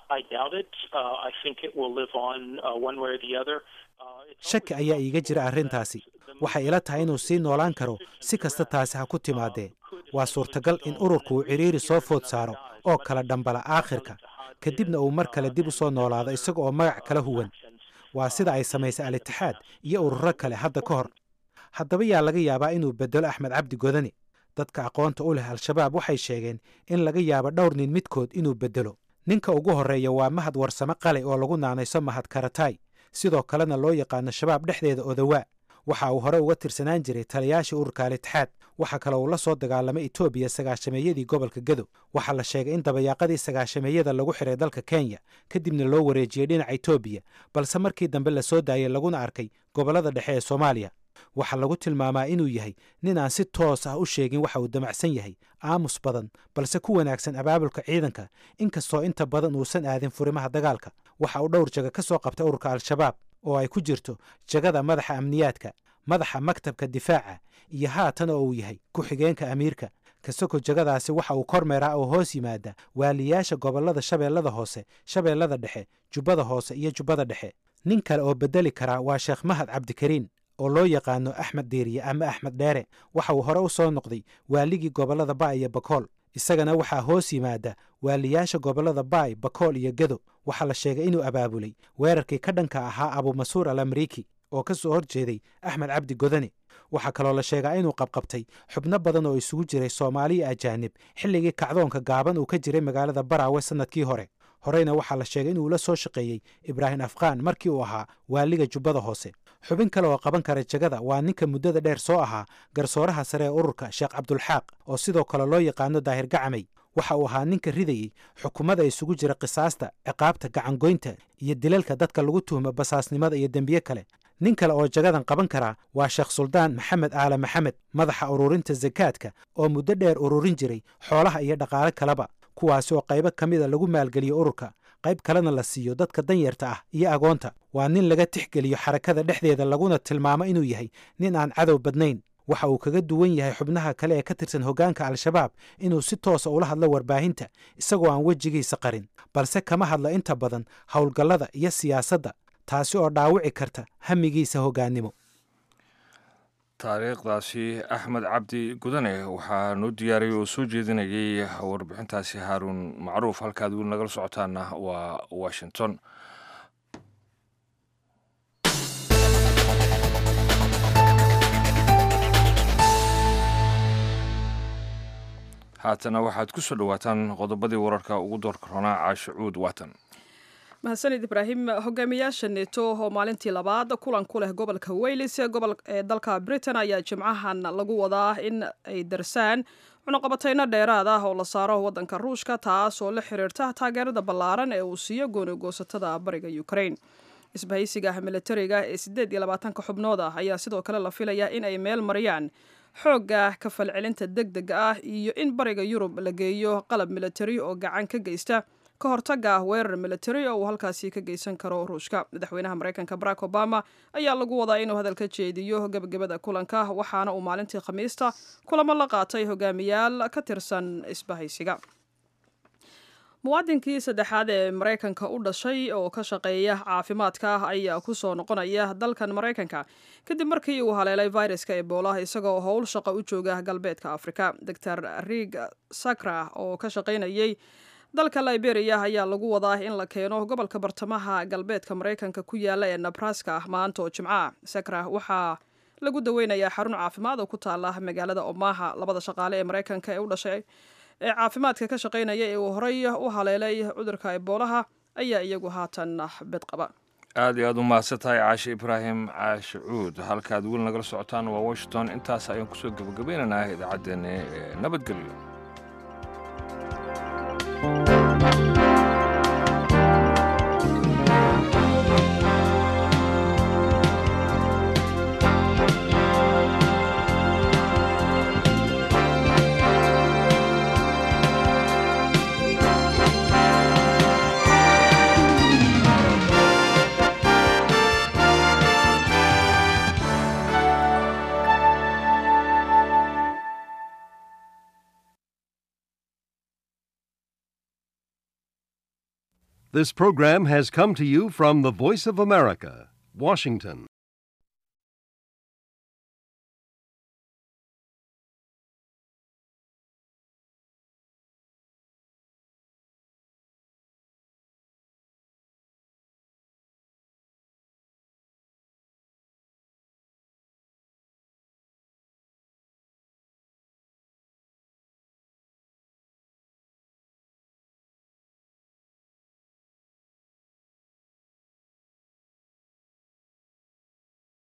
S20: shaki ayaa iiga jira arrintaasi waxay ila tahay inuu sii noolaan karo si kasta taasi ha ku timaadee waa suurtagal in ururku uu cidhiiri soo food saaro oo kala dhambala aakhirka kadibna uu mar kale dib u soo noolaado isaga oo magac kala huwan waa sida ay samaysay al-itixaad iyo ururo kale hadda ka hor haddaba yaa laga yaabaa inuu bedelo axmed cabdi godane dadka aqoonta u leh al-shabaab waxay sheegeen in laga yaabo dhowr nin midkood inuu bedelo ninka ugu horreeya waa mahad warsame qale oo lagu naanayso mahad karatay sidoo kalena loo yaqaano shabaab dhexdeeda odawaa waxa uu hore uga tirsanaan jiray taliyaashii ururka al-itixaad waxaa kale uu la soo dagaalamay etoobiya sagaashameeyadii gobolka gedo waxaa la sheegay in dabayaaqadii sagaashameeyada lagu xiray dalka kenya kadibna loo wareejiyey dhinaca etoobiya balse markii dambe la soo daayay laguna arkay gobollada dhexe ee soomaaliya waxaa lagu tilmaamaa inuu yahay nin aan si toos ah u sheegin waxa uu damacsan yahay aamus badan balse ku wanaagsan abaabulka ciidanka inkastoo inta badan uusan aadin furimaha dagaalka waxa uu dhowr jaga ka soo qabtay ururka al-shabaab oo ay ku jirto jagada madaxa amniyaadka madaxa maktabka difaaca iyo haatan oo uu yahay ku-xigeenka amiirka kasoko jagadaasi waxa uu kormeeraa oo hoos yimaada waaliyaasha gobollada shabeellada hoose shabeellada dhexe jubbada hoose iyo jubbada dhexe nin kale oo bedeli karaa waa sheekh mahad cabdikariin oo loo yaqaano axmed diiriye ama axmed dheere waxa uu hore u soo noqday waaligii gobollada baay iyo bakool isagana waxaa hoos yimaada waaliyaasha gobollada baay bakool iyo gedo waxaa la sheegay inuu abaabulay weerarkii ka dhanka ahaa abumasuur al amriiki oo ka soo hor jeeday axmed cabdi godane waxaa kaloo la sheegaa inuu qabqabtay xubno badan oo isugu jiray soomaaliya ajaanib xilligii kacdoonka gaaban uu ka jiray magaalada baraawe sannadkii hore horeyna waxaa la sheegay inuu la soo shaqeeyey ibraahim afqaan markii uu ahaa waaliga jubbada hoose xubin kale oo qaban kara jagada waa ninka muddada dheer soo ahaa garsooraha sare ee ururka sheekh cabdulxaaq oo sidoo kale loo yaqaano daahir gacamay waxa uu ahaa ninka ridayey xukuumada isugu jira qisaasta ciqaabta gacangoynta iyo dilalka dadka lagu tuhmo basaasnimada iyo dembiye kale nin kale oo jagadan qaban karaa waa sheekh suldaan maxamed aale maxamed madaxa ururinta sakaadka oo muddo dheer ururin jiray xoolaha iyo dhaqaale kaleba kuwaasi oo qaybo ka mida lagu maalgeliyo ururka qayb kalena la siiyo dadka danyarta ah iyo agoonta waa nin laga tixgeliyo xarakada dhexdeeda laguna tilmaamo inuu yahay nin aan cadow badnayn waxa uu kaga duwan yahay xubnaha kale ee ka tirsan hoggaanka al-shabaab inuu si toosa ula hadlo warbaahinta isagoo aan wejigiisa qarin balse kama hadlo inta badan howlgallada iyo siyaasadda taasi oo dhaawici karta hamigiisa hoggaannimo
S2: taariikhdaasi axmed cabdi gudane waxaa noo diyaariyay oo soo jeedinayay warbixintaasi haaruun macruuf halkaad weli nagala socotaana waa washington haatana waxaad ku soo dhowaataan qodobadii wararka ugu doorka ronaa caashicuud waatan
S1: mahadsanid ibraahim hogaamiyaasha neto oo maalintii labaad kulan ku leh gobolka weylis ee dalka britain ayaa jimcahan lagu wadaa in ay darsaan cunuqabatayno dheeraad ah oo la saaro wadanka ruushka taas oo la xiriirta taageerada ballaaran ee uu siiyo goonigoosatada bariga ukraine isbahaysiga militariga ee siddeed iyo labaatanka xubnood ah ayaa sidoo kale la filayaa in ay meel mariyaan xoogga ka falcelinta deg dega ah iyo in bariga yurub la geeyo qalab militari oo gacan ka geysta ka hortaga weerar militari oo uu halkaasi ka geysan karo ruushka madaxweynaha mareykanka barack obama ayaa lagu wadaa inuu hadal ka jeediyo gebagabada kulanka waxaana uu maalintii khamiista kulamo la qaatay hogaamiyaal ka tirsan isbahaysiga muwaadinkii saddexaad ee maraykanka u dhashay oo ka shaqeeya caafimaadka ayaa ku soo noqonaya dalkan maraykanka kadib markii uu haleelay viruska ebola isagoo howl shaqo u jooga galbeedka afrika doctor rig sakra oo ka shaqaynayay dalka liberia ayaa lagu wadaa in la keeno gobolka bartamaha galbeedka maraykanka ku yaala ee nebraska maanta oo jimca sakra waxaa lagu daweynayaa xarun caafimaad oo ku taala magaalada omaha labada shaqaale ee maraykanka ee u dhashay ee caafimaadka ka shaqaynaya ee uu horey u haleelay cudurka eboolaha ayaa iyagu haatan bed qaba
S2: aad iyo aad u mahadsan tahay caashe ibraahim caashe cuud halkaad weli nagala socotaan waa washington intaas ayaan kusoo gebagabaynaynaa idaacaddeenna ee nabadgelyo
S5: This program has come to you from the Voice of America, Washington.